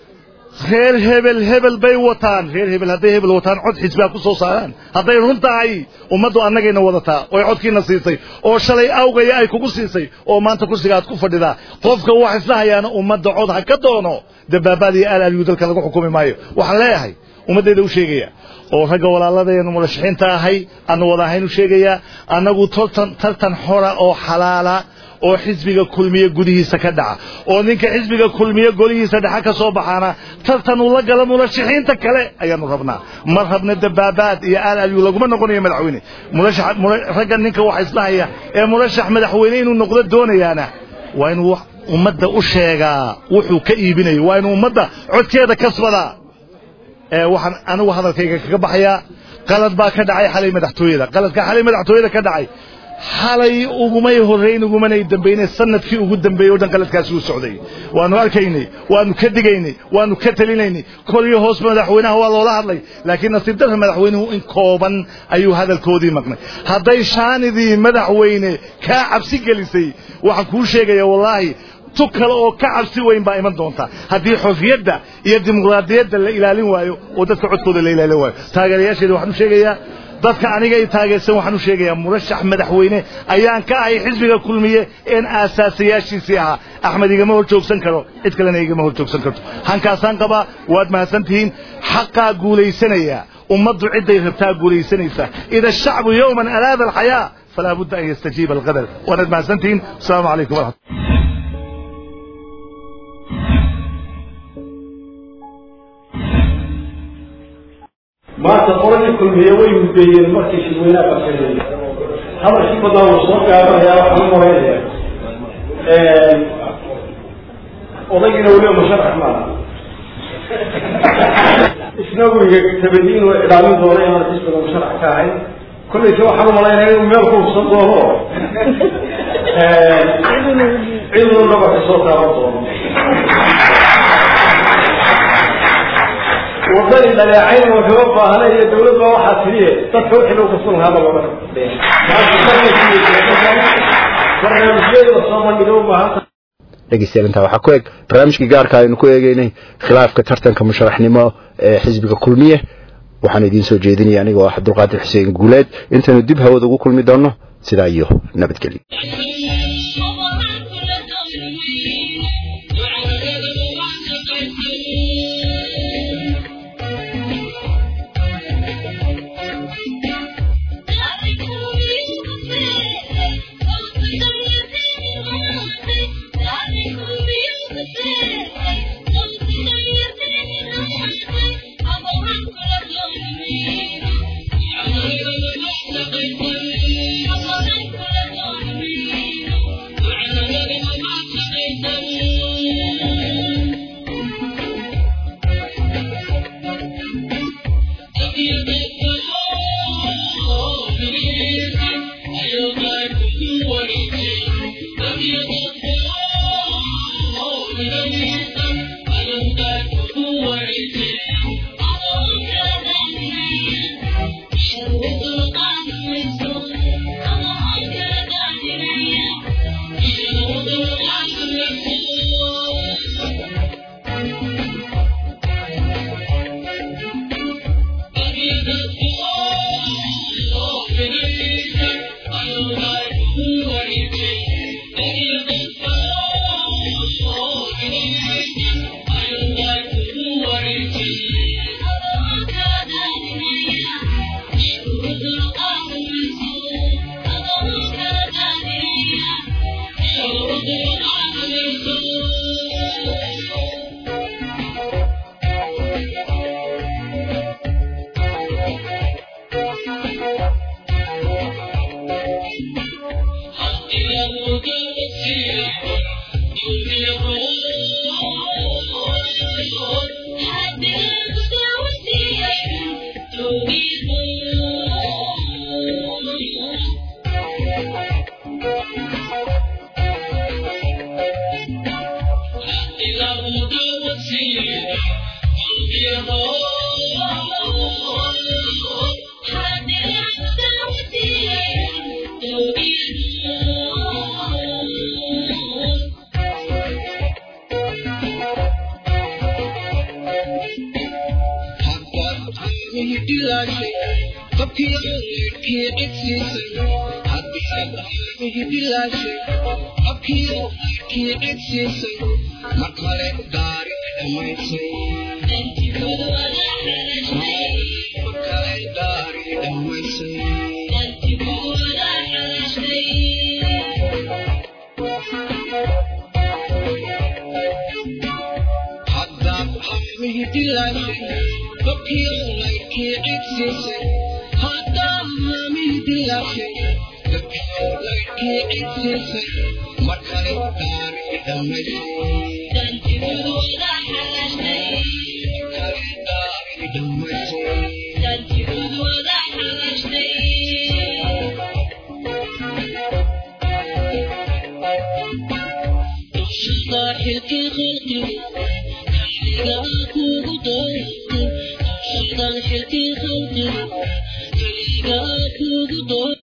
reer hebel hebel bay wataan reer hebel hadday hebel wataan cod xisbiga ku soo saaraan hadday run tahay ummaddu annagayna wadataa oy codkiina siisay oo shalay awgaya ay kugu siisay oo maanta kursiga aad ku fadhidaa qofka wax isla hayaana ummadda cod ha ka doono dabaabaadii alaalyu dalka lagu xukumi maayo waxaan leeyahay ummaddayda u sheegaya oo ragga walaaladaynu murashaxiinta ahay aanu wada ahayn u sheegayaa annagu tartan tartan xora oo xalaala oo xisbiga kulmiye gudihiisa ka dhaca oo ninka xisbiga kulmiye golihiisa dhexa ka soo baxaana tartan uu la gala murashaxiinta kale ayaanu rabnaa ma rabna dabaabaad iyo alaalyu laguma noqonayo madaxweyne murashax ragga ninka waxa isla haya ee murashax madaxweyne inuu noqdo doonayaana waa inuu ummadda u sheegaa wuxuu ka iibinayo waa inuu ummadda codkeeda kasbadaa ee waxaan anigu hadalkayga kaga baxayaa qalad baa ka dhacay xalay madaxtooyada qaladka xalay madaxtooyada ka dhacay xalay ugumay horrayn ugumanay dambaynay sanadkii ugu dambeeyey o dhan qaladkaasi uu socday waanu arkaynay waanu ka digaynay waanu ka talinaynay koliyo hoos madaxweynaha waa loola hadlay laakiin nasiib darra madaxweynuhu in kooban ayuu hadalkoodii maqnay hadday shaanidii madaxweyne kaa cabsi gelisay waxaan kuu sheegaya wallaahi tu kale oo ka cabsi weyn baa iman doonta haddii xorriyadda iyo dimuqraadiyadda la ilaalin waayo oo dadka codkooda la ilaalin waayo taageerayaasheeda waxaan u sheegayaa dadka aniga i taageersan waxaan u sheegayaa murashax madaxweyne ayaan ka ahay xisbiga kulmiye een aasaasayaashiisii ahaa axmed igama hor joogsan karo cid kalena igama hor joogsan karto hankaasaan qabaa waad mahadsantihiin xaqaa guulaysanaya ummaddu cidday rabtaa guulaysanaysaa ida ashacbu yowman alaada alxayaa falaa budda an yastajiiba alqadar waanaad mahadsantihiin asalaamu calaykum waraxmat maanta qoladii kulmiye way mudeeyeen markii shirweynaha qasanayay hadalkii badan wuu soo gaabanayaa waxaan u maraynaya odaygiina weliba musharax maaha isna guriga tabadiin oo iclaamin doona inaan xisbiga musharax ka ahay kollayse waxaan u malaynaya inuu meel ku hubsan doono ciduu dhabarka soo taaban doono wadani dhaleecayn wuxuu u baahnay iyo dawlad baa waxaa tiriye dadka wixii lagu kasban lahaa baa looga barnaamijyada soo bandhiga u baahanta dhegeystayaal intaa waxaa ku eg barnaamijkii gaarka aynu ku eegeynay khilaafka tartanka musharaxnimo ee xisbiga kulmiye waxaan idiin soo jeedinaya anigoo ah cabdulqaadir xuseen guuleed intaynu dib hawada ugu kulmi doonno sidaa iyo nabadgelyo Thank you.